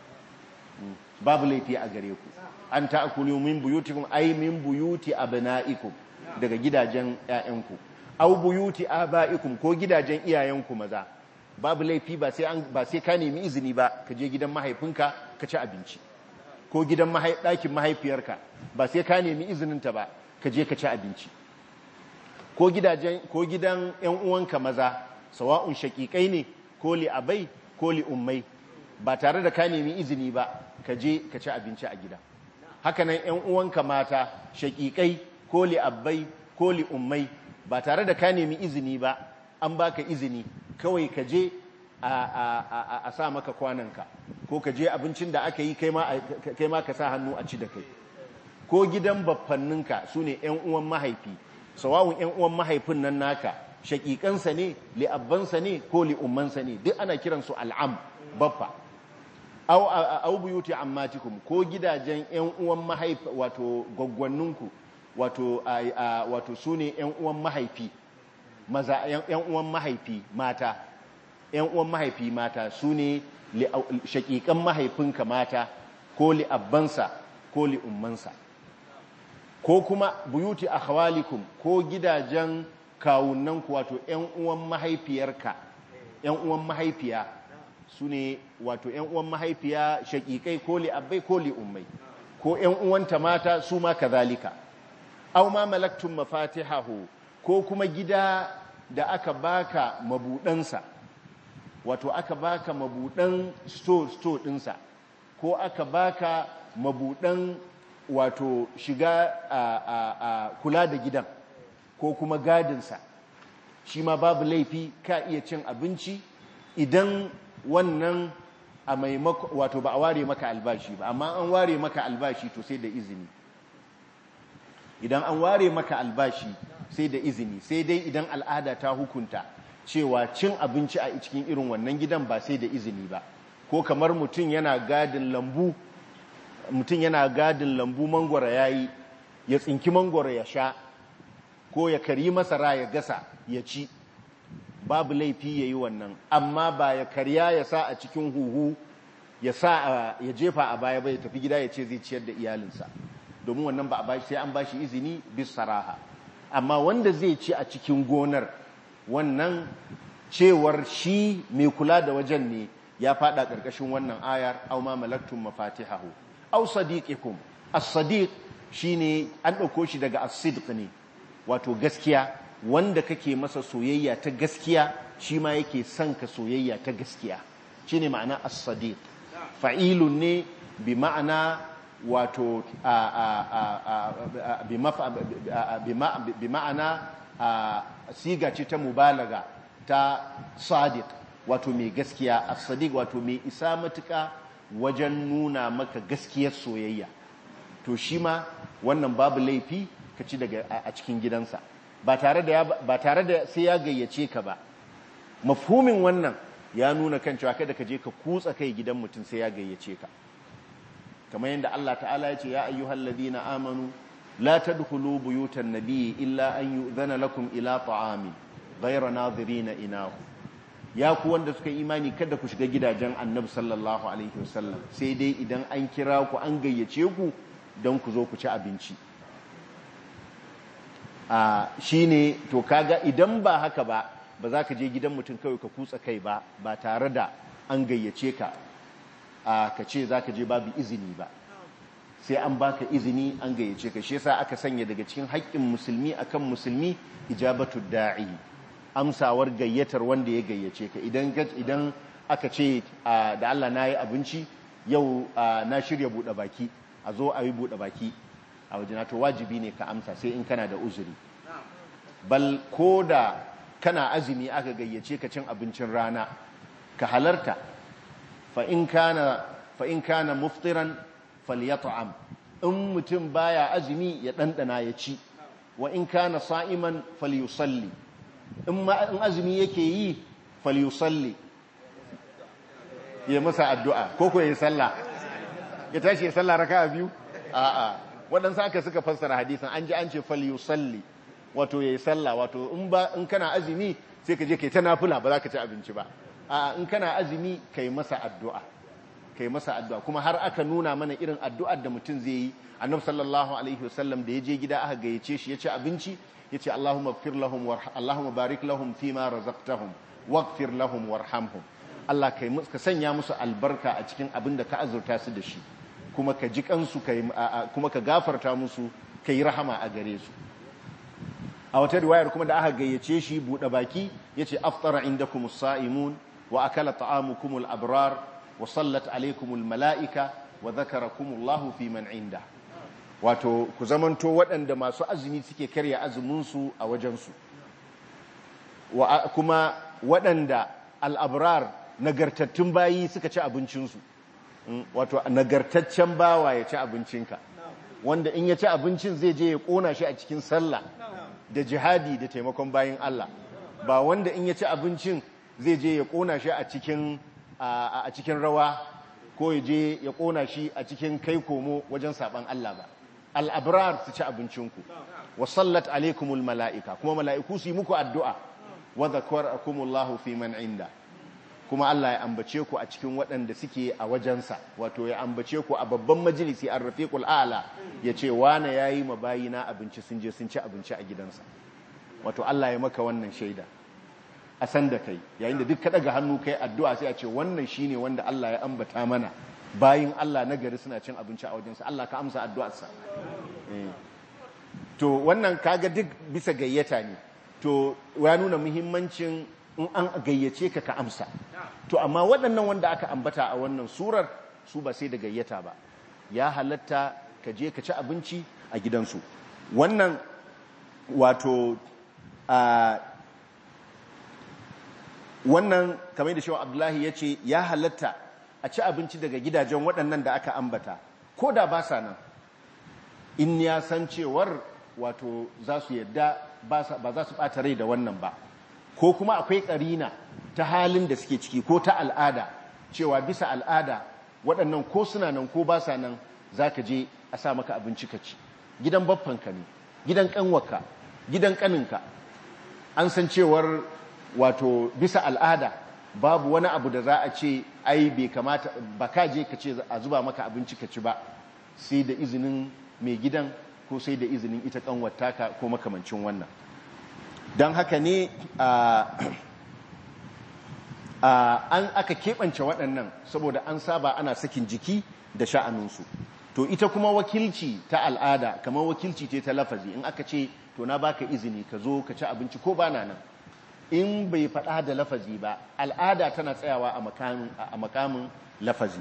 babu laifi a gare ku an ta'kulu min buyutikum ay min buyuti abna'ikum daga gidajen 'ya'yanku aw buyuti aba'ikum ko gidajen iyayenku maza babu laifi ba sai an ba sai ka nemi izini ba ka je gidan mahaifinka ka ci abinci ko gidan ɗakin mahaifiyarka ba sai ka nemi izininta ba ka je ka ci abinci ko gidajen ko gidan ƴan uwanka maza sawa'un shaqiqai ne ko li abai ko li ummai ba tare da ka nemi izini ba ka je ka ci abinci a gida hakanan ƴan uwanka mata shaqiqai ko li abai ko li ummai ba tare da ka nemi izini ba an baka izini kawai ka je a sa maka kwananka ko ka je abincin da aka yi kai ma ka sa hannu a ci da kai ko gidan baffanninka su ne 'yan uwan mahaifi sawawun 'yan uwan mahaifin nan naka shaƙiƙansa ne li'abbansa ne ko li'ummansa ne duk ana kiransu al'am baffa au buyuti ammatikum ko gidajen 'yan uwan mahaifi wato gwaggwanninku wato su ne 'yan uwan mahaifi maza yan uwan mahaifi mata yan uwan mahaifi mata su ne shakikan mahaifinka mata ko li'abbansa ko li'ummansa ko kuma buyuti akhwalikum ko gidajen kawunanku wato yan uwan mahaifiyarka yan uwan mahaifiya su ne wato yan uwan mahaifiya shakikai ko li'abbai ko li'ummai ko yan uwanta mata su ma kazalika aw ma malaktum mafatihahu ko kuma gida da aka baka mabudansa wato aka baka mabudan store store dinsa ko aka baka mabudan wato shiga a, a, a kula da gidan ko kuma gadinsa shi ma babu laifi ka iya cin abinci idan wannan a maimako wato ba a ware maka albashi ba amma an ware maka albashi to sai da izini idan an ware maka albashi sai da izini sai dai idan al'ada ta hukunta cewa cin abinci a cikin irin wannan gidan ba sai da izini ba ko kamar mutum yana gadin lambu mutum yana gadin lambu mangwara yayi ya tsinki mangwara ya sha ko ya kari masara ya gasa ya ci babu laifi ya yi wannan amma ba ya karya ya sa a cikin huhu ya sa ya jefa a baya ba ya tafi gida ya ce zai ciyar da iyalinsa domin wannan ba a bashi sai an bashi izini bis saraha amma wanda zai ci a cikin gonar wannan cewar shi mai kula da wajen ne ya fada karkashin wannan ayar aw ma malaktum mafatihahu aw sadiqikum as-sadiq shine an dauko shi daga as-sidq ne wato gaskiya wanda kake masa soyayya ta gaskiya shi ma yake son ka soyayya ta gaskiya shine ma'ana as-sadiq fa'ilun ne bi ma'ana wato bi ma'ana siga ce ta mubalaga ta sadiq wato mai gaskiya as-sadiq wato mai isa matuka wajen nuna maka gaskiyar soyayya to shi ma wannan babu laifi ka ci daga a cikin gidansa ba tare da ba tare da sai ya gayyace ka ba mafhumin wannan ya nuna kan cewa kada ka je ka kutsa kai gidan mutum sai ya gayyace ka kamar yadda Allah ta'ala ya ce ya ayyuhal ladina amanu la tadkhulu buyutan nabiyyi illa an yu'zana lakum ila ta'amin ghayra nadhirina inahu ya ku wanda suka imani kada ku shiga gidajen annabi sallallahu alaihi wasallam sai dai idan an kira ku an gayyace ku don ku zo ku ci abinci a shine to kaga idan ba haka ba ba za ka je gidan mutum kawai ka kutsa kai ba ba tare da an gayyace ka ka ce za ka je babu izini ba sai an baka izini an gayyace ka shi yasa aka sanya daga cikin haƙƙin musulmi akan musulmi ijabatu da'i amsawar gayyatar wanda ya gayyace ka idan idan aka ce da Allah na yi abinci yau na shirya buɗe baki a zo a yi buɗe baki a wajena to wajibi ne ka amsa sai in kana da uzuri bal ko da kana azumi aka gayyace ka cin abincin rana ka halarta fa in kana muftiran falyat'am in mutum baya azumi ya ɗanɗana ya ci wa in kana sa'iman falyusalli in azumi yake yi falyusalli ya masa addu'a ko ko ya sallah ya tashi ya sallah raka biyu a'a waɗansu aka suka fassara hadisan an ji an ce falyusalli wato ya yi sallah wato in kana azumi sai ka je ka yi ta nafula ba za ka ci abinci ba a in kana azumi ka yi masa addu'a ka yi masa addu'a kuma har aka nuna mana irin addu'ar da mutum zai yi annab sallallahu alaihi wasallam da ya je gida aka gayyace shi ya ci abinci ya ce allahumma fir lahum allahumma barik lahum fi ma razaqtahum waghfir lahum warhamhum Allah kai ka sanya musu albarka a cikin abin da ka azurta su da shi kuma ka ji kansu kuma ka gafarta musu ka yi rahama a gare su a wata riwayar kuma da aka gayyace shi buɗe baki ya ce aftara inda kuma sa'imun wa akala ta'amukumul abrar wa sallat alaikumul mala'ika wa zakara kumullahu fi man inda wato ku zamanto waɗanda masu azumi suke karya azuminsu a wajensu kuma waɗanda al'abrar nagartattun bayi suka ci abincinsu wato nagartaccen bawa ya ci abincinka wanda in ya ci abincin zai je ya ƙona shi a cikin sallah da jihadi da taimakon bayin Allah ba wanda in ya ci abincin zai je ya kona shi a cikin a cikin rawa ko ya je ya kona shi a cikin kai komo wajen saban Allah ba al-abrar su ci abincinku wa sallat alaikumul mala'ika kuma mala'iku su yi muku addu'a wa zakarakumullahu fi man inda kuma Allah ya ambace ku a cikin waɗanda suke a wajensa wato ya ambace ku a babban majalisi an rafiqul a'la ya ce wane yayi mabayina abinci sun je sun ci abinci a gidansa wato Allah ya maka wannan shaida a san da kai yayin da duk ka daga hannu kai addu'a sai a ce wannan shine wanda Allah ya ambata mana bayin Allah na gari suna cin abinci a wajensa Allah ka amsa addu'arsa to wannan kaga duk bisa gayyata ne to ya nuna muhimmancin in an gayyace ka ka amsa to amma waɗannan wanda aka ambata a wannan surar su ba sai da gayyata ba ya halatta ka je ka ci abinci a gidansu wannan wato a wannan kamar da shewa abdullahi ya ce ya halatta a ci abinci daga gidajen waɗannan da aka ambata ko da ba sa nan in ya san cewar wato za su yadda ba za su ɓata rai da wannan ba ko kuma akwai ƙarina ta halin da suke ciki ko ta al'ada cewa bisa al'ada waɗannan ko suna nan ko ba sa nan za ka je a sa maka abinci ka ci gidan baffanka ne gidan ƙanwarka gidan ƙaninka an san cewar wato bisa al'ada babu wani abu da za a ce ai bai kamata ba ka je ka ce a zuba maka abinci ka ci ba sai da izinin mai gidan ko sai da izinin ita ƙanwartaka ko makamancin wannan don haka ne an aka keɓance waɗannan saboda an saba ana sakin jiki da sha'aninsu to ita kuma wakilci ta al'ada kamar wakilci ce ta lafazi in aka ce to na baka izini ka zo ka ci abinci ko ba na nan in bai faɗa da lafazi ba al'ada tana tsayawa a makamin lafazi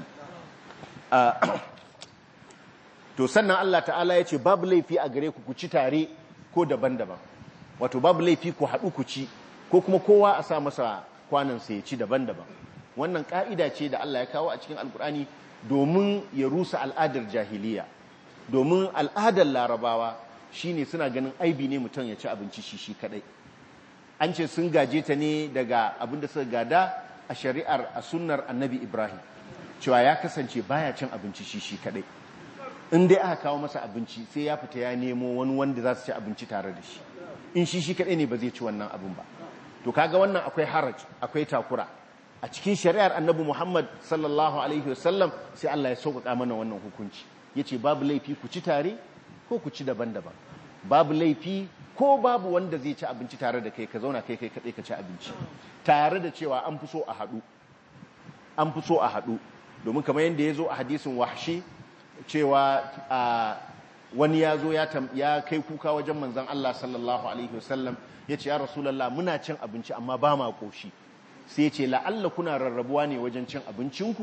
to sannan Allah ta'ala ya ce babu laifi a gare ku ku ci tare ko daban-daban wato babu laifi ku haɗu ku ci ko kuma kowa a sa masa kwanansa ya ci daban-daban wannan ƙa'ida ce da Allah ya kawo a cikin alkur'ani domin ya rusa al'adar jahiliya domin al'adar larabawa shine suna ganin aibi ne mutum ya ci abinci shi shi kadai an ce sun gaje ta ne daga abin da suka gada a shari'ar a sunnar annabi ibrahim cewa ya kasance baya cin abinci shi shi kadai in dai aka kawo masa abinci sai ya fita ya nemo wani wanda za su ci abinci tare da shi in shi shi kadai ne ba zai ci wannan abin ba to kaga wannan akwai haraj akwai takura a cikin shari'ar annabi Muhammad sallallahu alaihi wasallam sai Allah ya sauƙaƙa mana wannan hukunci yace babu laifi ku ci tare ko ku ci daban-daban babu laifi ko babu wanda zai ci abinci tare da kai ka zauna kai kai kadai ka ci abinci tare da cewa an fi so a haɗu an fi so a haɗu domin kamar yadda ya zo a hadisin wahshi cewa wani ya zo ya kai kuka wajen manzan Allah sallallahu alaihi wasallam ya ce ya rasulallah muna cin abinci amma ba ma ƙoshi sai ce la'alla kuna rarrabuwa ne wajen cin abincinku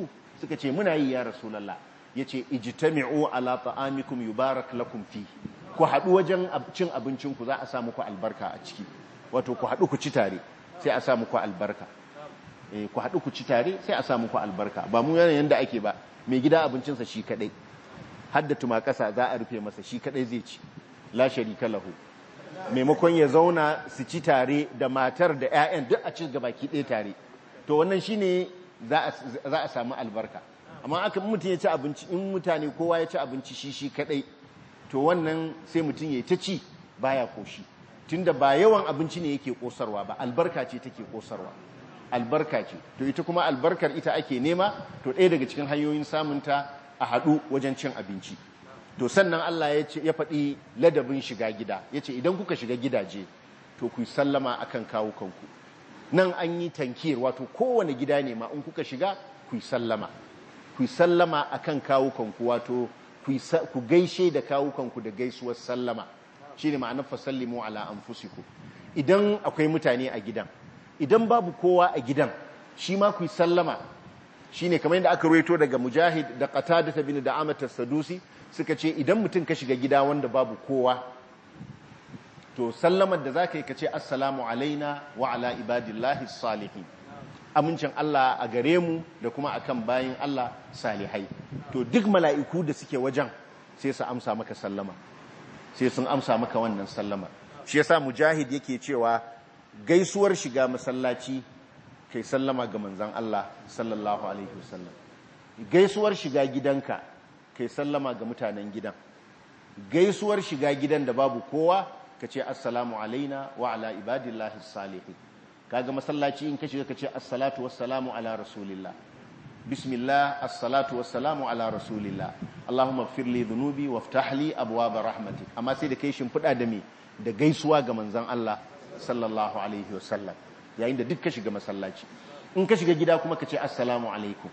suka ce muna yi ya rasulullah yace ijtami'u ala ta'amikum yubarak lakum fi ku haɗu wajen cin abincin ku za a sa muku albarka a ciki wato ku haɗu ku ci tare sai a sa muku albarka eh ku haɗu ku ci tare sai a sa muku albarka ba mu yanayin da ake ba mai gida abincinsa shi kadai hadda tumakasa za a rufe masa shi kadai zai ci la sharika lahu maimakon ya zauna su ci tare da matar da 'ya'yan duk a ci gabaki ɗaya tare to wannan shine za a samu albarka amma aka mutum ya ci abinci in mutane kowa ya ci abinci shi shi kadai to wannan sai mutum ya ta ci baya koshi tunda ba yawan abinci ne yake kosarwa ba albarka ce take kosarwa albarka ce to ita kuma albarkar ita ake nema to ɗaya daga cikin hanyoyin samunta a haɗu wajen cin abinci to sannan Allah ya ce ya faɗi ladabin shiga gida ya ce idan kuka shiga gidaje to ku sallama akan kawo kanku nan an yi tankir wato kowane gida ne ma in kuka shiga ku sallama ku sallama akan kawo kanku wato ku gaishe da kawo kanku da gaisuwar sallama shine ma'anar fasallimu ala anfusikum idan akwai mutane a gidan idan babu kowa a gidan shi ma ku sallama shine kamar yadda aka ruwaito daga mujahid da qatada bin da'amat as-sadusi suka ce idan mutum ka shiga gida wanda babu kowa to sallamar da zaka yi kace assalamu alaina wa ala ibadillahi salihin amincin Allah a gare mu da kuma akan bayin Allah salihai to duk mala'iku da suke wajen sai su amsa maka sallama sai sun amsa maka wannan sallama shi yasa mujahid yake cewa gaisuwar shiga masallaci kai sallama ga manzon Allah sallallahu alaihi wasallam gaisuwar shiga gidanka kai sallama ga mutanen gidan gaisuwar shiga gidan da babu kowa ka ce assalamu alaina wa ala ibadillahi salihin kaga masallaci in ka shiga ka ce assalatu wassalamu ala rasulillah bismillah assalatu wassalamu ala rasulillah allahumma ighfir li dhunubi waftah li abwaab rahmatik amma sai da kai shimfida da me da gaisuwa ga manzon Allah sallallahu alaihi wasallam yayin da duk ka shiga masallaci in ka shiga gida kuma ka ce assalamu alaikum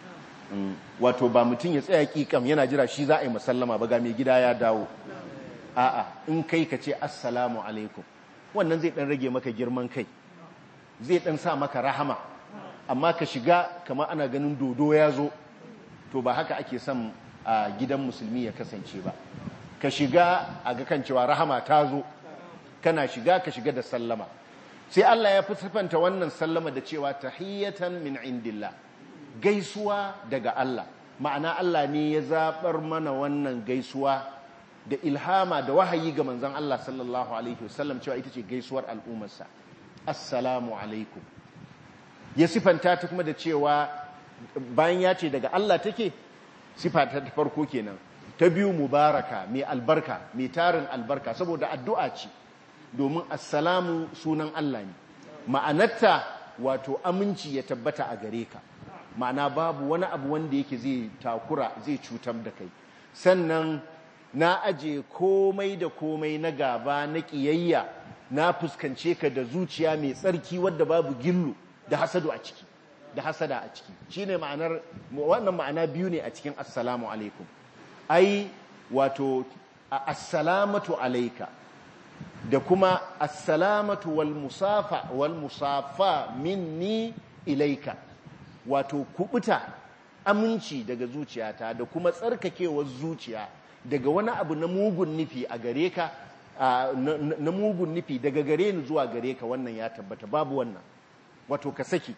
wato ba mutum ya tsaya kikam yana jira shi za a yi masallama ba ga mai gida ya dawo a'a in kai ka ce assalamu alaikum wannan zai dan rage maka girman kai zai dan sa maka rahama amma ka shiga kamar ana ganin dodo ya zo to ba haka ake son a gidan musulmi ya kasance ba ka shiga a ga kan cewa rahama ta zo kana shiga ka shiga da sallama sai Allah ya fi sifanta wannan sallama da cewa tahiyatan min indillah gaisuwa daga Allah ma'ana Allah ne ya zabar mana wannan gaisuwa da ilhama da wahayi ga manzon Allah sallallahu alaihi wasallam cewa ita ce gaisuwar al'ummarsa assalamu alaikum ya sifanta ta kuma da cewa bayan ya ce daga Allah take sifa ta farko kenan ta biyu mubaraka mai albarka mai tarin albarka saboda addu'a ce domin assalamu sunan Allah ne ma'anarta wato aminci ya tabbata a gare ka ma'ana babu wani abu wanda yake zai takura zai cutar da kai sannan na aje komai da komai na gaba na ƙiyayya na fuskance ka da zuciya mai tsarki wadda babu gillu da hasadu a ciki da hasada a ciki shine ma'anar wannan ma'ana biyu ne a cikin assalamu alaikum ai wato assalamatu alaika da kuma assalamatu wal musafa wal musafa minni ilaika wato kubuta aminci daga zuciyata da kuma tsarkakewar zuciya daga wani abu na mugun nufi a gare ka na mugun nufi daga gare ni zuwa gare ka wannan ya tabbata babu wannan wato ka saki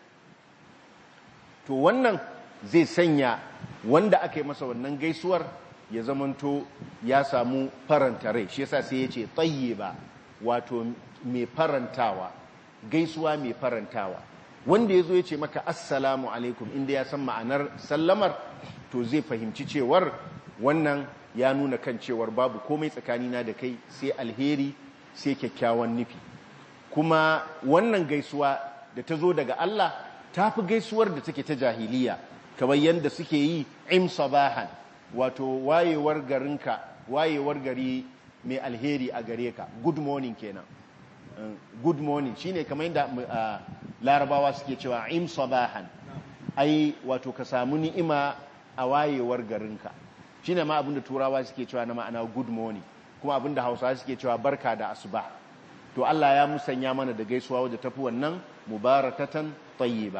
to wannan zai sanya wanda aka yi masa wannan gaisuwar ya zamanto ya samu faranta rai shi yasa sai ya ce ba wato mai farantawa gaisuwa mai farantawa wanda ya zo ya ce maka assalamu alaikum inda ya san ma'anar sallamar to zai fahimci cewar wannan ya nuna kan cewar babu komai tsakanina da kai sai alheri sai kyakkyawan nufi kuma wannan gaisuwa da ta zo daga Allah ta fi gaisuwar da take ta jahiliya kamar yadda suke yi im sabahan wato wayewar garinka wayewar gari mai alheri a gare ka good morning kenan good morning shine kamar yadda larabawa suke cewa im sabahan ai wato ka samu ni'ima a wayewar garinka shine ma abinda turawa suke cewa na ma'ana good morning kuma abinda hausawa suke cewa barka da asuba to Allah ya musanya mana da gaisuwa wadda tafi wannan mubarakatan tayyiba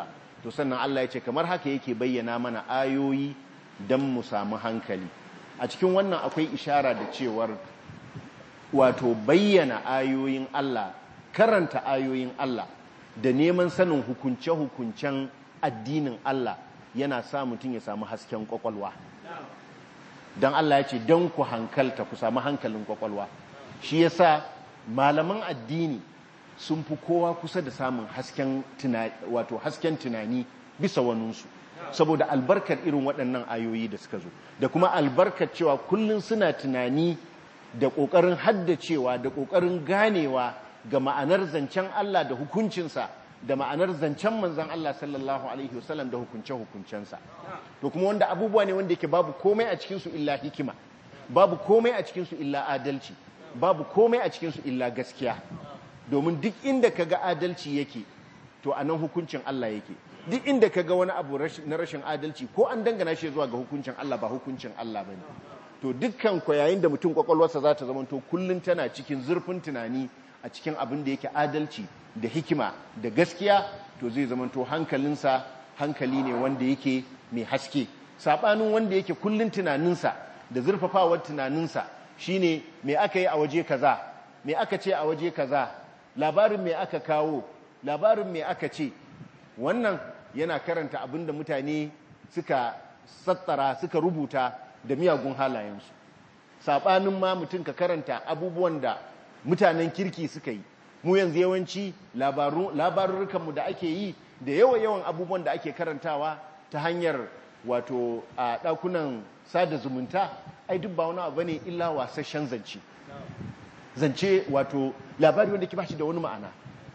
to sannan Allah ya ce kamar haka yake bayyana mana ayoyi don mu samu hankali a cikin wannan akwai ishara da cewar wato bayyana ayoyin Allah karanta ayoyin Allah da neman sanin hukunce-hukuncen addinin Allah yana sa mutum ya samu hasken kwakwalwa don Allah ya ce don ku hankalta ku samu hankalin kwakwalwa shi yasa malaman addini sun fi kowa kusa da samun hasken tunani wato hasken tunani bisa waninsu saboda albarkar irin waɗannan ayoyi da suka zo da kuma albarkar cewa kullum suna tunani da ƙoƙarin haddacewa da ƙoƙarin ganewa ga ma'anar zancen Allah da hukuncinsa da ma'anar zancen manzan Allah sallallahu alaihi wasallam da hukunce-hukuncensa to kuma wanda abubuwa ne wanda yake babu komai a cikinsu illa hikima babu komai a cikinsu illa adalci babu komai a cikinsu illa gaskiya domin duk inda ka ga adalci yake to a nan hukuncin Allah yake duk inda ka ga wani abu na rashin adalci ko an dangana shi zuwa ga hukuncin Allah ba hukuncin Allah ba ne to dukkan ku yayin da mutum kwakwalwarsa za ta zama to kullum tana cikin zurfin tunani a cikin abin da yake adalci da hikima da gaskiya to zai zama to hankalinsa hankali ne wanda yake mai haske saɓanin wanda yake kullum tunaninsa da zurfafawar tunaninsa shine me aka yi a waje kaza me aka ce a waje kaza labarin me aka kawo labarin me aka ce wannan yana karanta abin da mutane suka sattara suka rubuta da miyagun halayensu saɓanin ma mutum ka karanta abubuwan da mutanen kirki suka yi mu yanzu yawanci labarurrukanmu da ake yi da yawa-yawan abubuwan da ake karantawa ta hanyar wato a ɗakunan sada zumunta ai duk ba wani abu ne illa wasashen zance zance wato labari wanda ke bashi da wani ma'ana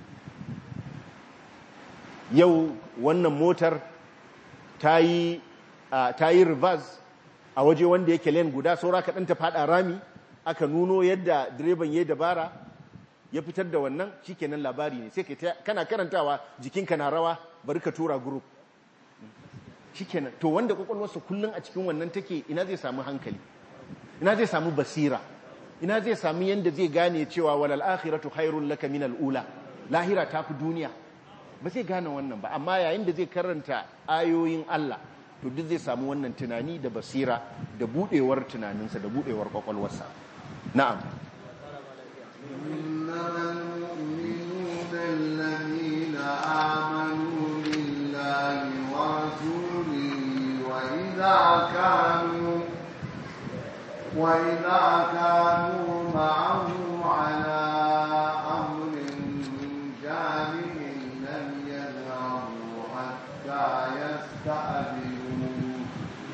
yau wannan motar ta yi reverse a waje wanda yake len guda saura kaɗan ta faɗa rami aka nuno yadda direban ya dabara ya fitar da wannan shikenan labari ne sai kana karantawa jikinka na rawa bari ka tura group shikenan to wanda kwakwalwarsa kullum a cikin wannan take ina zai samu hankali ina zai samu basira ina zai samu yanda zai gane cewa walal akhiratu khairul laka min ula lahira ta fi duniya ba zai gane wannan ba amma yayin da zai karanta ayoyin Allah to duk zai samu wannan tunani da basira da budewar tunaninsa da budewar kwakwalwarsa na'am إنما المؤمنون الذين آمنوا بالله ورسوله وإذا كانوا وإذا كانوا معه على أمر جامع لم يذهبوا حتى يستأذنوا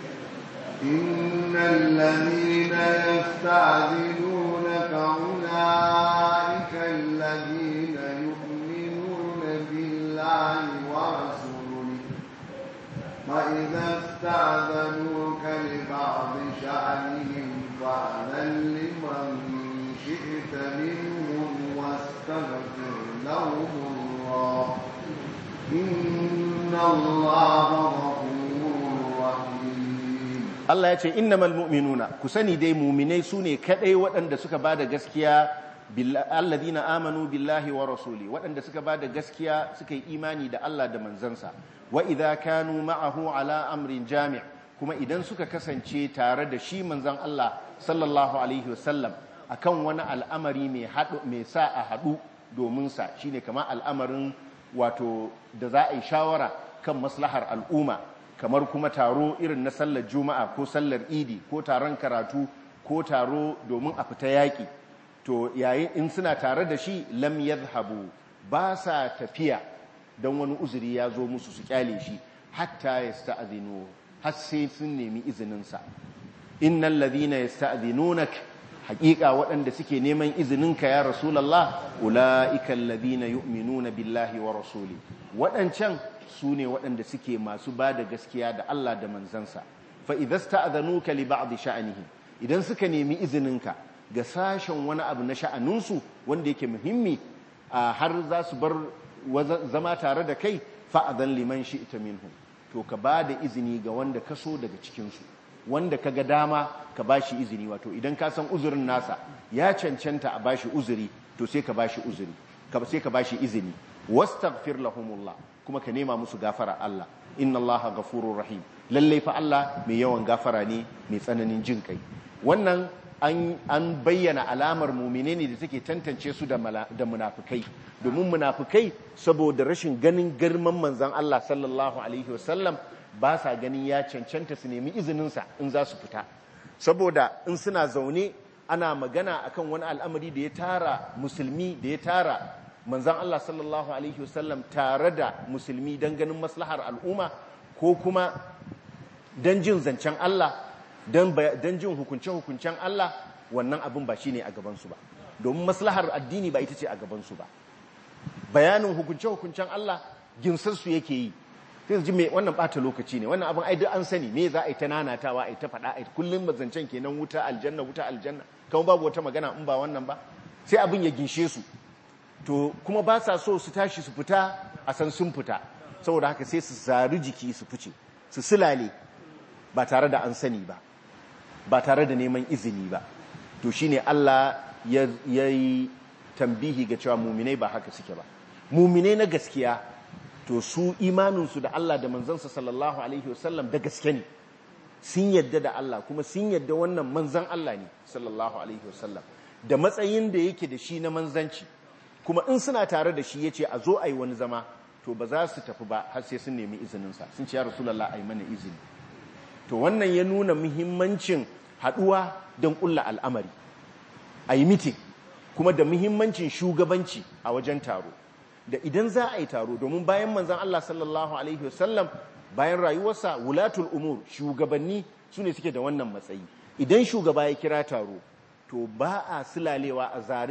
إن الذين يستأذنونك أولئك الذين يؤمنون بالله ورسوله فإذا استأذنوك لبعض شأنهم فأذن لمن شئت منهم واستغفر لهم الله إن الله غفور رحيم Allah ya ce innamal mu'minuna ku sani dai mu'minai sune kadai waɗanda suka bada gaskiya alladhina amanu billahi wa rasuli waɗanda suka bada gaskiya suka yi imani da Allah da manzansa wa idza kanu ma'ahu ala amrin jami' kuma idan suka kasance tare da shi manzan Allah sallallahu alaihi wasallam akan wani al'amari mai hadu mai sa a hadu domin sa shine kamar al'amarin wato da za a yi shawara kan maslahar al'umma kamar kuma taro irin na sallar juma'a ko sallar idi ko taron karatu ko taro domin a fita yaƙi to yayin in suna tare da shi lam yadhhabu ba sa tafiya don wani uzuri ya zo musu su kyale shi hatta yasta'dhinu har sai sun nemi izininsa innal ladhina yasta'dhinunak haƙiƙa waɗanda suke neman izininka ya rasulullah ulaika alladhina yu'minuna billahi wa rasuli waɗancan su ne waɗanda suke masu ba da gaskiya da Allah da manzansa fa idasta azanuka li ba'd sha'anihim idan suka nemi izininka ga sashen wani abu na sha'aninsu wanda yake muhimmi har za su bar zama tare da kai fa adan liman shi'ta minhum to ka ba da izini ga wanda ka so daga cikinsu wanda ka ga dama ka ba shi izini wato idan ka san uzurin nasa ya cancanta a ba shi uzuri to sai ka ba shi uzuri sai ka ba shi izini wastaghfir lahumullah kuma ka nema musu gafara Allah inna allaha ghafurur rahim lalle fa Allah mai yawan gafara ne mai tsananin jin kai wannan an bayyana alamar mumine ne da take tantance su da munafukai domin munafukai saboda rashin ganin girman manzan Allah sallallahu alaihi wasallam ba sa ganin ya cancanta su nemi izininsa in za su fita saboda in suna zaune ana magana akan wani al'amari da ya tara musulmi da ya tara manzan Allah sallallahu alaihi wasallam tare da musulmi don ganin maslahar al'umma ko kuma don jin zancen Allah don jin hukunce-hukuncen Allah wannan abin ba shi ne a gabansu ba domin maslahar addini ba ita ce a gabansu ba bayanin hukunce-hukuncen Allah ginsarsu yake yi sai ji mai wannan bata lokaci ne wannan abin aidu an sani me za a yi ta nanatawa a yi ta faɗa a yi kullum zancen kenan wuta aljanna wuta aljanna kawai babu wata magana in ba wannan ba sai abin ya ginshe su to kuma ba sa so su tashi su fita a san sun fita saboda haka sai su zari jiki su fice su silale ba tare da an sani ba ba tare da neman izini ba to shine Allah ya yi tambihi ga cewa muminai ba haka suke ba muminai na gaskiya to su imaninsu da Allah da manzansa sallallahu alaihi wasallam da gaske ne sun yadda da Allah kuma sun yadda wannan manzan Allah ne sallallahu alaihi wasallam da matsayin da yake da shi na manzanci kuma in suna tare da shi yace a zo a yi wani zama to ba za su tafi ba har sai sun nemi izininsa sun ce ya rasulullah a yi mana izini to wannan ya nuna muhimmancin haduwa don kulla al'amari a yi mitin kuma da muhimmancin shugabanci a wajen taro da idan za a yi taro domin bayan manzan Allah sallallahu alaihi wasallam bayan rayuwarsa wulatul umur shugabanni su ne suke da wannan matsayi idan shugaba ya kira taro to ba a silalewa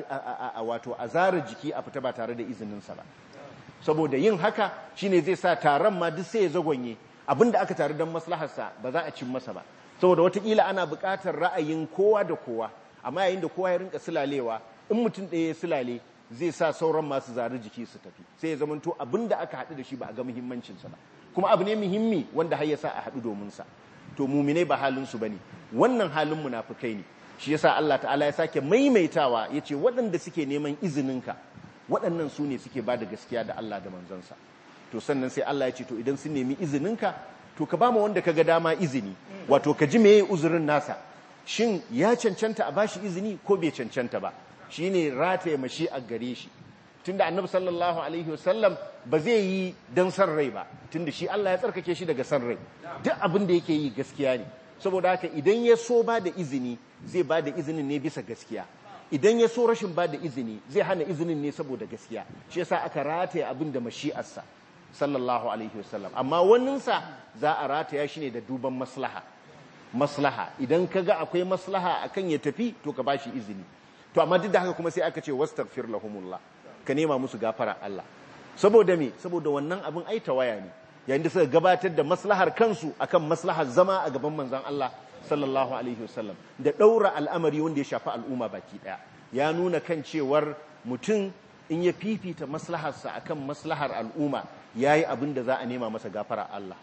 a wato a zara jiki a fita ba tare da izininsa ba saboda yin haka shine zai sa taron ma duk sai ya zagonye abinda aka taru don maslaharsa ba za a cin masa ba saboda watakila ana buƙatar ra'ayin kowa da kowa amma yayin da kowa ya rinka silalewa in mutum ɗaya ya silale zai sa sauran masu zari jiki su tafi sai ya zamanto abinda aka haɗu da shi ba a ga muhimmancinsa ba kuma abu ne muhimmi wanda har ya sa a haɗu domin sa to muminai ba halin su bane wannan halin munafukai ne shi yasa Allah ta'ala ya sake maimaitawa yace waɗanda suke neman izininka waɗannan su ne suke ba da gaskiya da Allah da manzansa to sannan sai Allah ya ce to idan sun nemi izininka to ka ba mu wanda ka ga dama izini wato ka ji meye uzurin nasa shin ya cancanta a bashi izini ko bai cancanta ba shine rataye mashi a gare shi tunda annabi sallallahu alaihi wasallam ba zai yi dan san rai ba tunda shi Allah ya tsarkake shi daga san rai duk abin da yake yi gaskiya ne saboda haka idan ya so ba da izini zai ba da izinin ne bisa gaskiya idan ya so rashin ba da izini zai hana izinin ne saboda gaskiya shi yasa aka rataye abin da mashi'arsa sallallahu alaihi wasallam amma waninsa za a rataya shi ne da duban maslaha maslaha idan ka ga akwai maslaha akan ya tafi to ka bashi izini to amma duk da haka kuma sai aka ce wastaghfir lahumullah ka nema musu gafara Allah saboda me saboda wannan abin ai tawaya ne yayin da suka gabatar da maslahar kansu akan maslahar zama a gaban manzon Allah sallallahu alaihi wasallam da daura al'amari wanda ya shafi al'umma baki daya ya nuna kan cewar mutum in ya fifita maslaharsa akan maslahar al'umma yayi abin da za a nema masa gafara Allah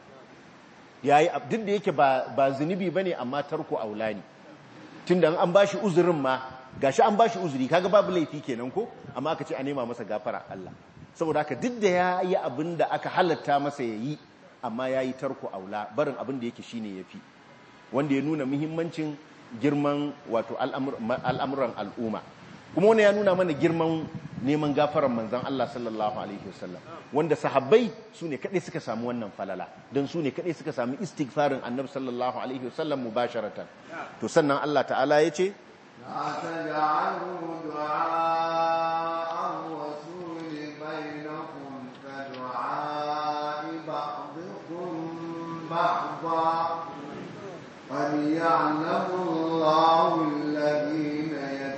yayi duk da yake ba ba zunubi bane amma tarko aulani tunda an bashi uzurin ma gashi an bashi uzuri kaga babu laifi kenan ko amma aka ce a nema masa gafara Allah saboda haka duk da ya yi abin da aka halatta masa ya yi amma ya yi tarko aula barin abin da yake shine ya fi wanda ya nuna muhimmancin girman wato al'amuran al'umma kuma wani ya nuna mana girman neman gafaran manzan Allah sallallahu alaihi wasallam wanda sahabbai su ne kaɗai suka samu wannan falala don su ne kaɗai suka samu istighfarin annabi sallallahu alaihi wasallam mubasharatan to sannan Allah ta'ala ya ce لا تجعلوا دعاء الرسول بينكم كدعاء بعضكم بعضا قد يعلم الله الذين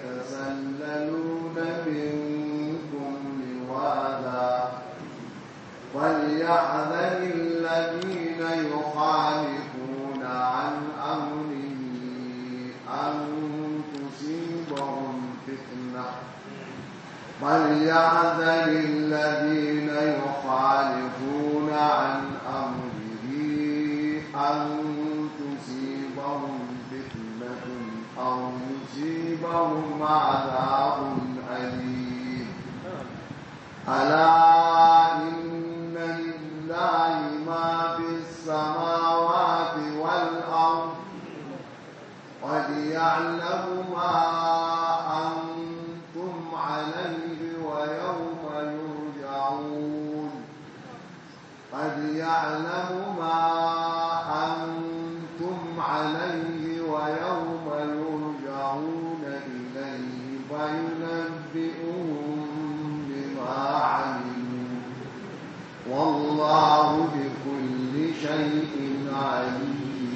يتسللون منكم لواذا وليحذر الذين يخالفون عن أمره أن تصيبهم فتنة فليحذر الذين يخالفون عن أمره أن تصيبهم فتنة أو يصيبهم عذاب أليم ألا إن يعلم ما أنتم عليه ويوم يرجعون قد يعلم ما أنتم عليه ويوم يرجعون إليه فينبئهم بما عملوا والله بكل شيء عليم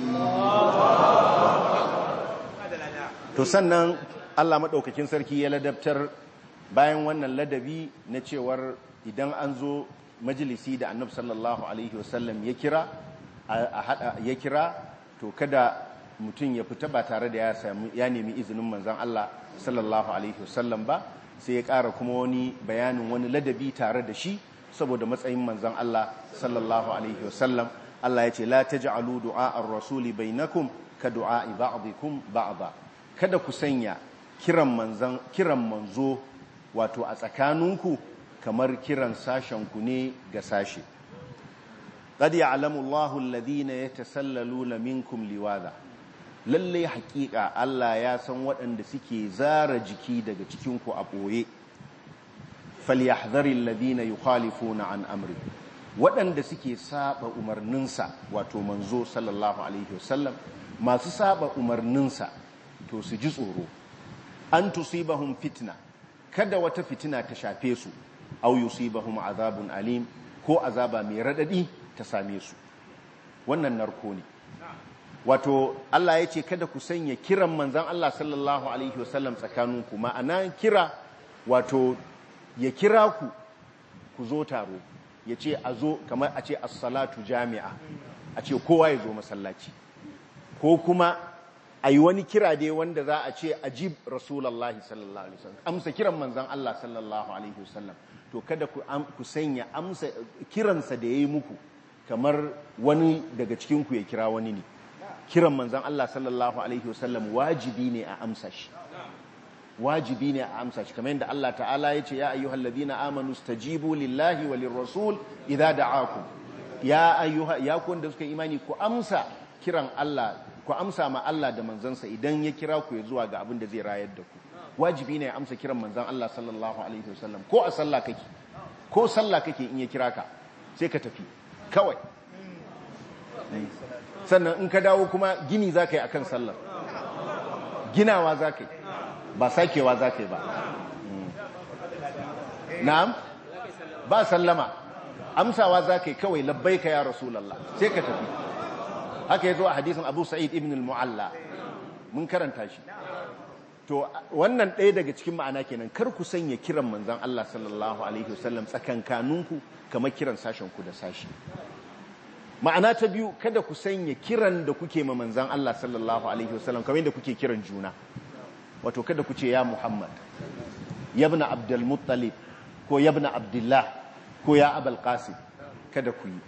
to sannan Allah maɗaukakin sarki ya ladabtar bayan wannan ladabi na cewar idan an zo majalisi da annab sallallahu alaihi wasallam ya kira a hada ya kira to kada mutum ya fita ba tare da ya sami ya nemi izinin manzon Allah sallallahu alaihi wasallam ba sai ya ƙara kuma wani bayanin wani ladabi tare da shi saboda matsayin manzon Allah sallallahu alaihi wasallam Allah ya ce la taj'alu du'a ar-rasuli bainakum ka du'a ba'dikum ba'da kada ku sanya kiran manzan kiran manzo wato a tsakaninku kamar kiran sashenku ne ga sashe qad ya'lamu Allahu alladhina yatasallaluna minkum liwaza lalle haƙiƙa Allah ya san waɗanda suke zara jiki daga cikinku a ɓoye falyahdhari alladhina yukhalifuna an amri waɗanda suke saba umarninsa wato manzo sallallahu alaihi wasallam masu saba umarninsa to su ji tsoro an tusibahum fitna kada wata fitina ta shafe su aw yusibahum azabun alim ko azaba mai radadi ta same su wannan narko ne wato Allah ya ce kada ku sanya kiran manzan Allah sallallahu alaihi wasallam tsakaninku ma'ana kira wato ya kira ku ku zo taro ya ce a zo kamar a ce as-salatu jami'a a ce kowa ya zo masallaci ko kuma a yi wani kira dai wanda za a ce ajib rasulallah sallallahu alaihi wasallam amsa kiran manzan Allah sallallahu alaihi wasallam to kada ku sanya amsa kiransa da ya yi muku kamar wani daga cikinku ya kira wani ne kiran manzan Allah sallallahu alaihi wasallam wajibi ne a amsa shi wajibi ne a amsa shi kamar yadda Allah ta'ala ya ce ya ayyuhal ladina amanu stajibu lillahi walir rasul idza da'akum ya ayyuha ya ku wanda suka imani ku amsa kiran Allah ku amsa ma Allah da manzansa idan ya kira ku ya zuwa ga abin da zai rayar da ku wajibi ne ya amsa kiran manzan Allah sallallahu alaihi wasallam ko a sallah kake ko sallah kake in ya kira ka sai ka tafi kawai sannan in ka dawo kuma gini za ka yi akan sallar ginawa za ka yi ba sakewa za ka yi ba na'am ba sallama amsawa za ka yi kawai labbai ka ya rasulallah sai ka tafi haka ya zo a hadisin abu sa'id ibn al-mu'alla mun karanta shi to wannan ɗaya daga cikin ma'ana kenan kar ku sanya kiran manzan Allah sallallahu alaihi wasallam tsakankaninku kamar kiran sashen ku da sashi ma'ana ta biyu kada ku sanya kiran da kuke ma manzan Allah sallallahu alaihi wasallam kamar yadda kuke kiran juna wato kada ku ce ya Muhammad yabna Abdul Muttalib ko yabna Abdullah ko ya Abul Qasim kada ku yi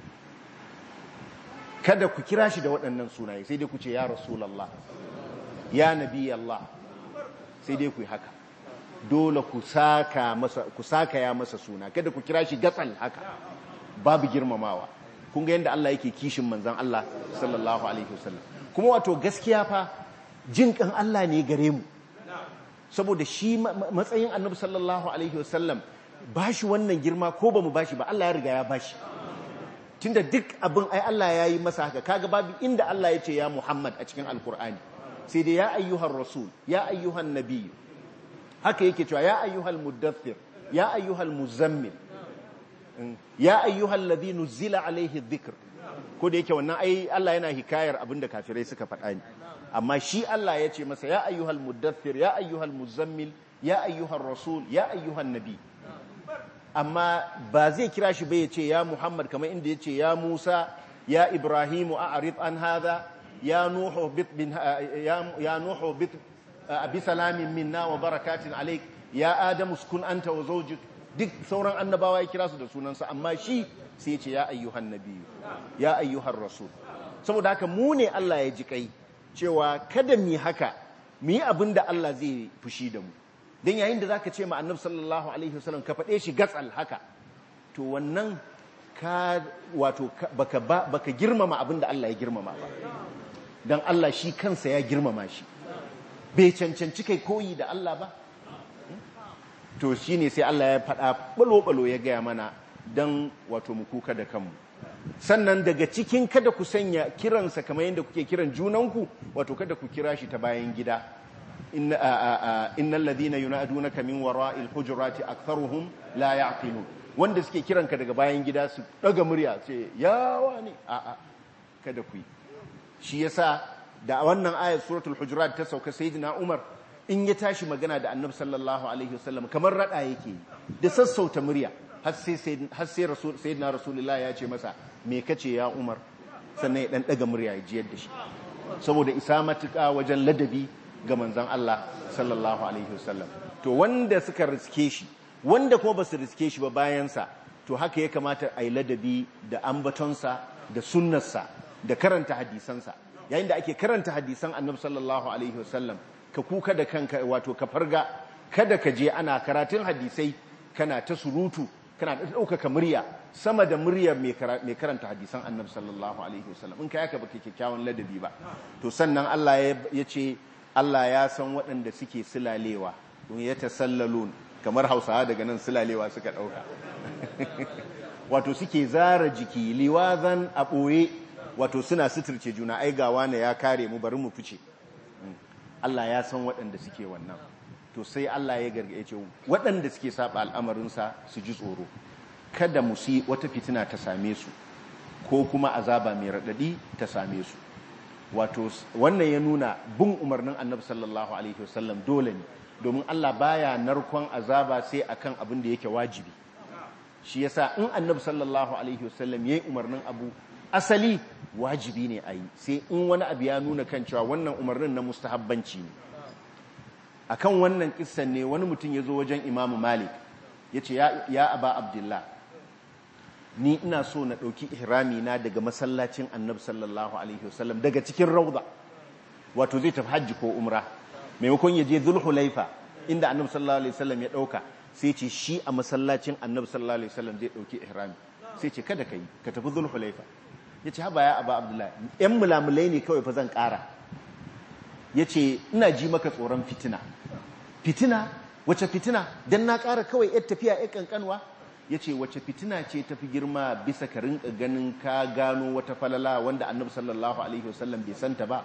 kada ku kira shi da waɗannan sunaye sai dai ku ce ya Rasulullah ya Nabi Allah sai dai ku yi haka dole ku saka masa ku saka ya masa suna kada ku kira shi gatsal haka babu girmamawa kun ga yadda Allah yake kishin manzan Allah sallallahu alaihi wasallam kuma wato gaskiya fa jin kan Allah ne gare mu saboda shi matsayin annabi sallallahu alaihi wasallam bashi wannan girma ko bamu bashi ba Allah ya riga ya bashi tunda duk abin ai Allah ya yi masa haka kaga babu inda Allah ya ce ya Muhammad a cikin alkur'ani sai dai ya ayyuhar rasul ya ayyuhan nabiy haka yake cewa ya ayyuhal muddathir ya ayyuhal muzammil ya ayyuhal ladhi nuzila alaihi dhikr ko da yake wannan ai Allah yana hikayar abinda kafirai suka faɗa ni amma shi Allah ya ce masa ya ayyuhal muddathir ya ayyuhal muzammil ya ayyuhar rasul ya ayyuhan nabi amma ba zai kira shi bai ce ya Muhammad kamar inda ya ce ya Musa ya Ibrahimu a'rid an hadha ya nuhu bit bin ya nuhu bit bi salamin minna wa barakatin alayk ya adamu uskun anta wa zawjuk duk sauran annabawa ya kira su da sunansa amma shi sai ya ce ya ayyuhan nabiyyu ya ayyuhar rasul saboda haka mu ne Allah ya ji kai cewa kada mu haka mu yi abin da Allah zai fushi da mu dan yayin da zaka ce ma annabi sallallahu alaihi wasallam ka faɗe shi gatsal haka to wannan ka wato baka baka girmama abin da Allah ya girmama ba dan Allah shi kansa ya girmama shi bai cancanci kai koyi da Allah ba to shine sai Allah ya faɗa balo-balo ya gaya mana don wato mu kuka da kanmu sannan daga cikin kada ku sanya kiransa kamar yadda kuke kiran junanku wato kada ku kira shi ta bayan gida innal ladina yunadunaka min wara'il hujurati aktharuhum la ya'qilun wanda suke kiranka daga bayan gida su daga murya ce ya wani a a kada ku yi shi yasa da wannan ayat suratul hujurat ta sauka sayyidina Umar in ya tashi magana da Annabi sallallahu alaihi wasallam kamar rada yake da sassauta murya har sai sayyidina rasulullah ya ce masa me kace ya Umar sannan ya dan daga murya ya jiyar da shi saboda isa matuƙa wajen ladabi ga manzon Allah sallallahu alaihi wasallam to wanda suka riske shi wanda kuma basu riske shi ba bayansa to haka ya kamata a yi ladabi da ambatonsa da sunnarsa da karanta hadisansa yayin da ake karanta hadisan annabi sallallahu alaihi wasallam ka kuka da kanka wato ka farga kada ka je ana karatun hadisai kana ta surutu kana da ɗaukaka murya sama da muryar mai karanta hadisan annabi sallallahu alaihi wasallam in ka yaka baka kyakkyawan ladabi ba to sannan Allah ya ce Allah ya san waɗanda suke silalewa don ya tasallalun kamar hausawa daga nan silalewa suka ɗauka wato suke zara jiki liwazan a ɓoye wato suna suturce juna ai gawa ne ya kare mu bari mu fice Allah ya san waɗanda suke wannan to sai Allah ya gargaye ce waɗanda suke saba al'amarinsa su ji tsoro kada musi wata fitina ta same su ko kuma azaba mai raɗaɗi ta same su wato wannan ya nuna bin umarnin annabi sallallahu alaihi wasallam dole ne domin Allah baya narkon azaba sai akan abin da yake wajibi shi yasa in annabi sallallahu alaihi wasallam yayi umarnin abu asali wajibi ne a yi sai in wani abu ya nuna kan cewa wannan umarnin na mustahabbanci ne akan wannan kissan ne wani mutum ya zo wajen imamu malik ya ce ya aba abdullah ni ina so na ɗauki ihrami na daga masallacin annabi sallallahu alaihi wasallam daga cikin rauda wato zai tafi hajji ko umra maimakon ya je zulhulaifa inda annabi sallallahu alaihi wasallam ya ɗauka sai ce shi a masallacin annabi sallallahu alaihi wasallam zai ɗauki ihrami sai ce kada ka yi ka tafi zulhulaifa ya ce haba ya aba abdullah yan mulamulai ne kawai fa zan ƙara ya ce ina ji maka tsoron fitina fitina wace fitina don na ƙara kawai yar tafiya yar ƙanƙanwa ya ce wace fitina ce tafi girma bisa ka rinka ganin ka gano wata falala wanda annabi sallallahu alaihi wasallam bai santa ba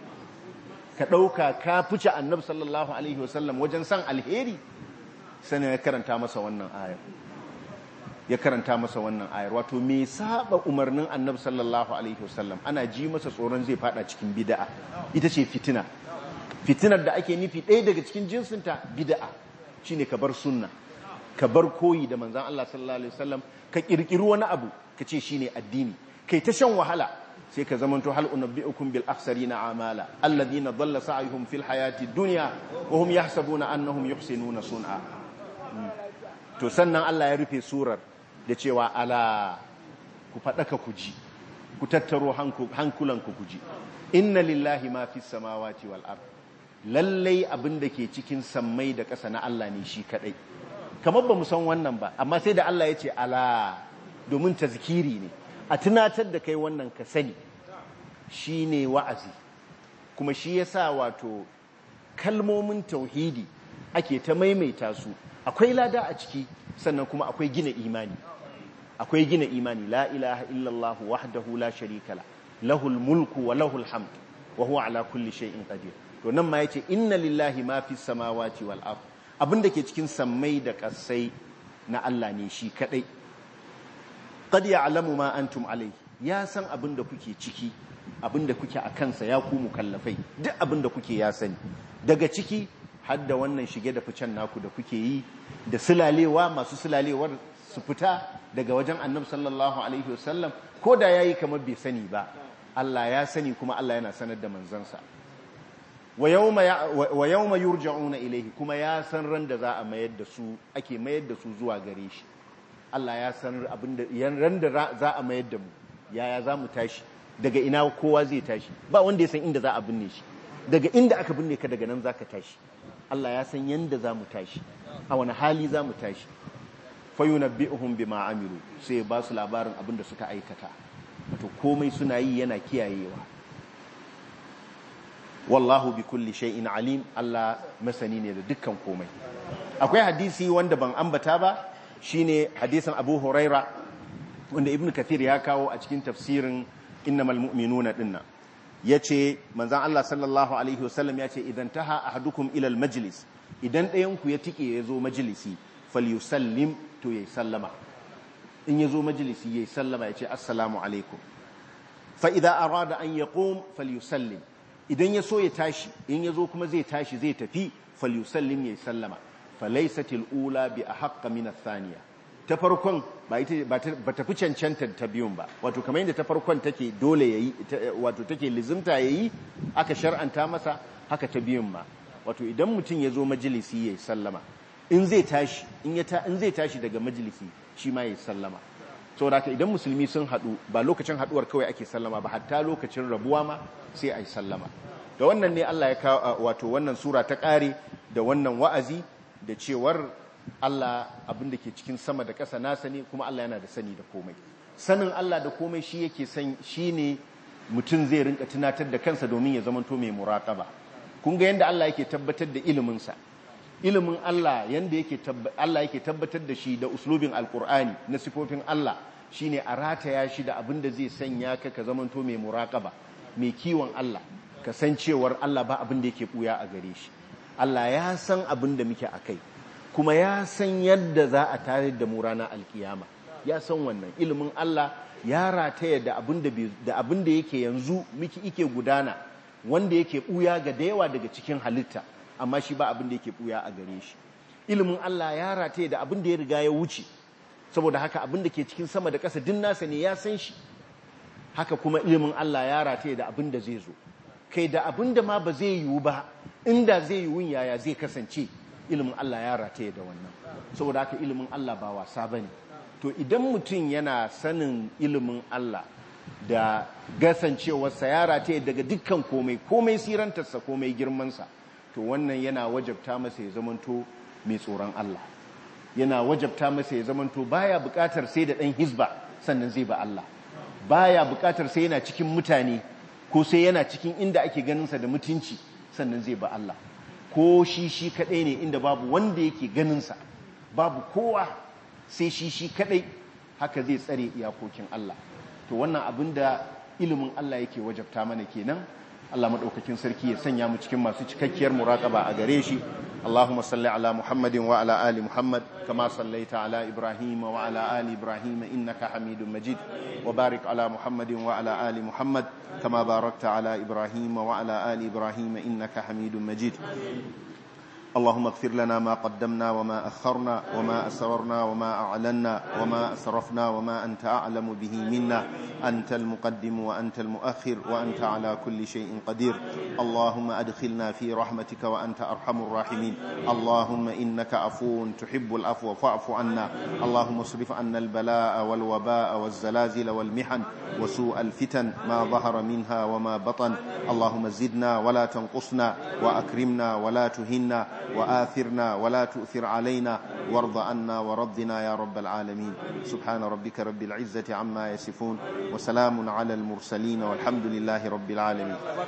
ka ɗauka ka fice annabi sallallahu alaihi wasallam wajen san alheri sanin ya karanta masa wannan ayar ya karanta masa wannan ayar wato me saba umarnin annabi sallallahu alaihi wasallam ana ji masa tsoron zai fada cikin bid'a ita ce fitina fitinar da ake nufi ɗaya daga cikin jinsinta bid'a shine ka bar sunna ka bar koyi da manzon Allah sallallahu alaihi wasallam ka kirkiri wani abu ka ce shine addini kai ta shan wahala sai ka zamanto hal unabbiukum bil akhsarina amala alladhina dhalla sa'yuhum fil hayati dunya wa hum yahsabuna annahum yuhsinuna sun'a to sannan Allah ya rufe surar da cewa ala ku faɗaka ku ji ku tattaro hankulanku ku ji inna lillahi ma fi samawati wal ard lallai abin da ke cikin sammai da ƙasa na Allah ne shi kadai kamar ba mu san wannan ba amma sai da Allah ya ce ala domin tazkiri ne a tunatar da kai wannan ka sani shine wa'azi kuma shi yasa wato kalmomin tauhidi ake ta maimaita su akwai lada a ciki sannan kuma akwai gina imani akwai gina imani la ilaha illallah wahdahu la sharika la lahul mulku wa lahul hamd wa huwa ala kulli shay'in qadir to nan ma yace inna lillahi ma fis samawati wal ard abinda ke cikin sammai da kasai na Allah ne shi kadai qad ya'lamu ma antum alayhi ya san abinda kuke ciki abinda kuke a kansa ya ku mukallafai duk abinda kuke ya sani daga ciki hadda wannan shige da ficen naku da kuke yi da sulalewa masu sulalewar su fita daga wajen annabi sallallahu alaihi wasallam ko da yayi kamar bai sani ba Allah ya sani kuma Allah yana sanar da manzansa wa yawma wa yawma yurja'una ilayhi kuma ya san ran da za a mayar da su ake mayar da su zuwa gare shi Allah ya san abinda ran da za a mayar da mu yaya za mu tashi daga ina kowa zai tashi ba wanda ya san inda za a binne shi daga inda aka binne ka daga nan za ka tashi Allah ya san yanda za mu tashi a wani hali za mu tashi fayunabbi'uhum bima amilu sai ba su labarin abin da suka aikata wato komai suna yi yana kiyayewa wallahu bi kulli shay'in alim Allah masani ne da dukkan komai akwai hadisi wanda ban ambata ba shine hadisin Abu Huraira wanda Ibn Kathir ya kawo a cikin tafsirin innamal mu'minuna dinnan yace manzon Allah sallallahu alaihi wasallam yace idan taha ahadukum ila al majlis idan ɗayan ku ya tike ya zo majalisi falyusallim to yayi sallama in ya zo majalisi yayi sallama yace assalamu alaikum fa idza arada an yaqum falyusallim idan ya so ya tashi in ya zo kuma zai tashi zai tafi falyusallim yayi sallama falaysatil ula bi ahqqa min athaniya ta farkon ba ita ba ta fi cancanta ta biyun ba wato kamar yadda ta farkon take dole yayi wato take lizimta yayi aka shar'anta masa haka ta biyun ma wato idan mutum ya zo majalisi yayi sallama in zai tashi in ya ta in zai tashi daga majalisi shi ma yayi sallama saboda haka idan musulmi sun hadu ba lokacin haduwar kawai ake sallama ba hatta lokacin rabuwa ma sai ayi sallama da wannan ne Allah ya kawo wato wannan sura ta kare da wannan wa'azi da cewar Allah abin da ke cikin sama da ƙasa nasa ne kuma Allah yana da sani da komai sanin Allah da komai shi yake san shi ne mutum zai rinka tunatar da kansa domin ya zamanto mai muraƙaba kun ga yadda Allah yake tabbatar da iliminsa ilimin Allah yanda yake Allah yake tabbatar da shi da uslubin alkur'ani na sifofin Allah shine a rataya shi da abin da zai sanya ka ka zamanto mai muraƙaba mai kiwon Allah ka san cewar Allah ba abin da yake buya a gare shi Allah ya san abin da muke akai kuma ya san yadda za a tare da mu ranar alkiyama ya san wannan ilimin Allah ya rataya da abin da abin da yake yanzu miki ike gudana wanda yake buya ga da yawa daga cikin halitta amma shi ba abin da yake buya a gare shi ilimin Allah ya rataya da abin da ya riga ya wuce saboda haka abin da ke cikin sama da ƙasa din nasa ne ya san shi haka kuma ilimin Allah ya rataya da abin da zai zo kai da abin da ma ba zai yiwu ba inda zai yiwu yaya zai kasance ilimin Allah ya rataye da wannan saboda haka ilimin Allah ba wasa bane to idan mutum yana sanin ilimin Allah da gasancewarsa ya rataye daga dukkan komai komai sirantarsa komai girmansa to wannan yana wajabta masa ya zamanto mai tsoron Allah yana wajabta masa ya zamanto baya bukatar sai da dan hizba sannan zai ba Allah baya bukatar sai yana cikin mutane ko sai yana cikin inda ake ganinsa da mutunci sannan zai ba Allah ko shi shi kadai ne inda babu wanda yake ganinsa babu kowa sai shi shi kadai haka zai tsare iyakokin Allah to wannan abin da ilimin Allah yake wajabta mana kenan Allah madaukakin sarki ya sanya mu cikin masu cikakkiyar muraqaba a gare shi اللهم صل على محمد وعلى آل محمد كما صليت على إبراهيم وعلى آل إبراهيم إنك حميد مجيد وبارك على محمد وعلى آل محمد كما باركت على إبراهيم وعلى آل إبراهيم إنك حميد مجيد اللهم اغفر لنا ما قدمنا وما أخرنا وما أسررنا وما أعلنا وما أسرفنا وما أنت أعلم به منا أنت المقدم وأنت المؤخر وأنت على كل شيء قدير اللهم أدخلنا في رحمتك وأنت أرحم الراحمين اللهم إنك عفو تحب العفو فاعف عنا اللهم اصرف عنا البلاء والوباء والزلازل والمحن وسوء الفتن ما ظهر منها وما بطن اللهم زدنا ولا تنقصنا وأكرمنا ولا تهنا وآثرنا ولا تؤثر علينا وارض عنا ورضنا يا رب العالمين سبحان ربك رب العزة عما يصفون وسلام على المرسلين والحمد لله رب العالمين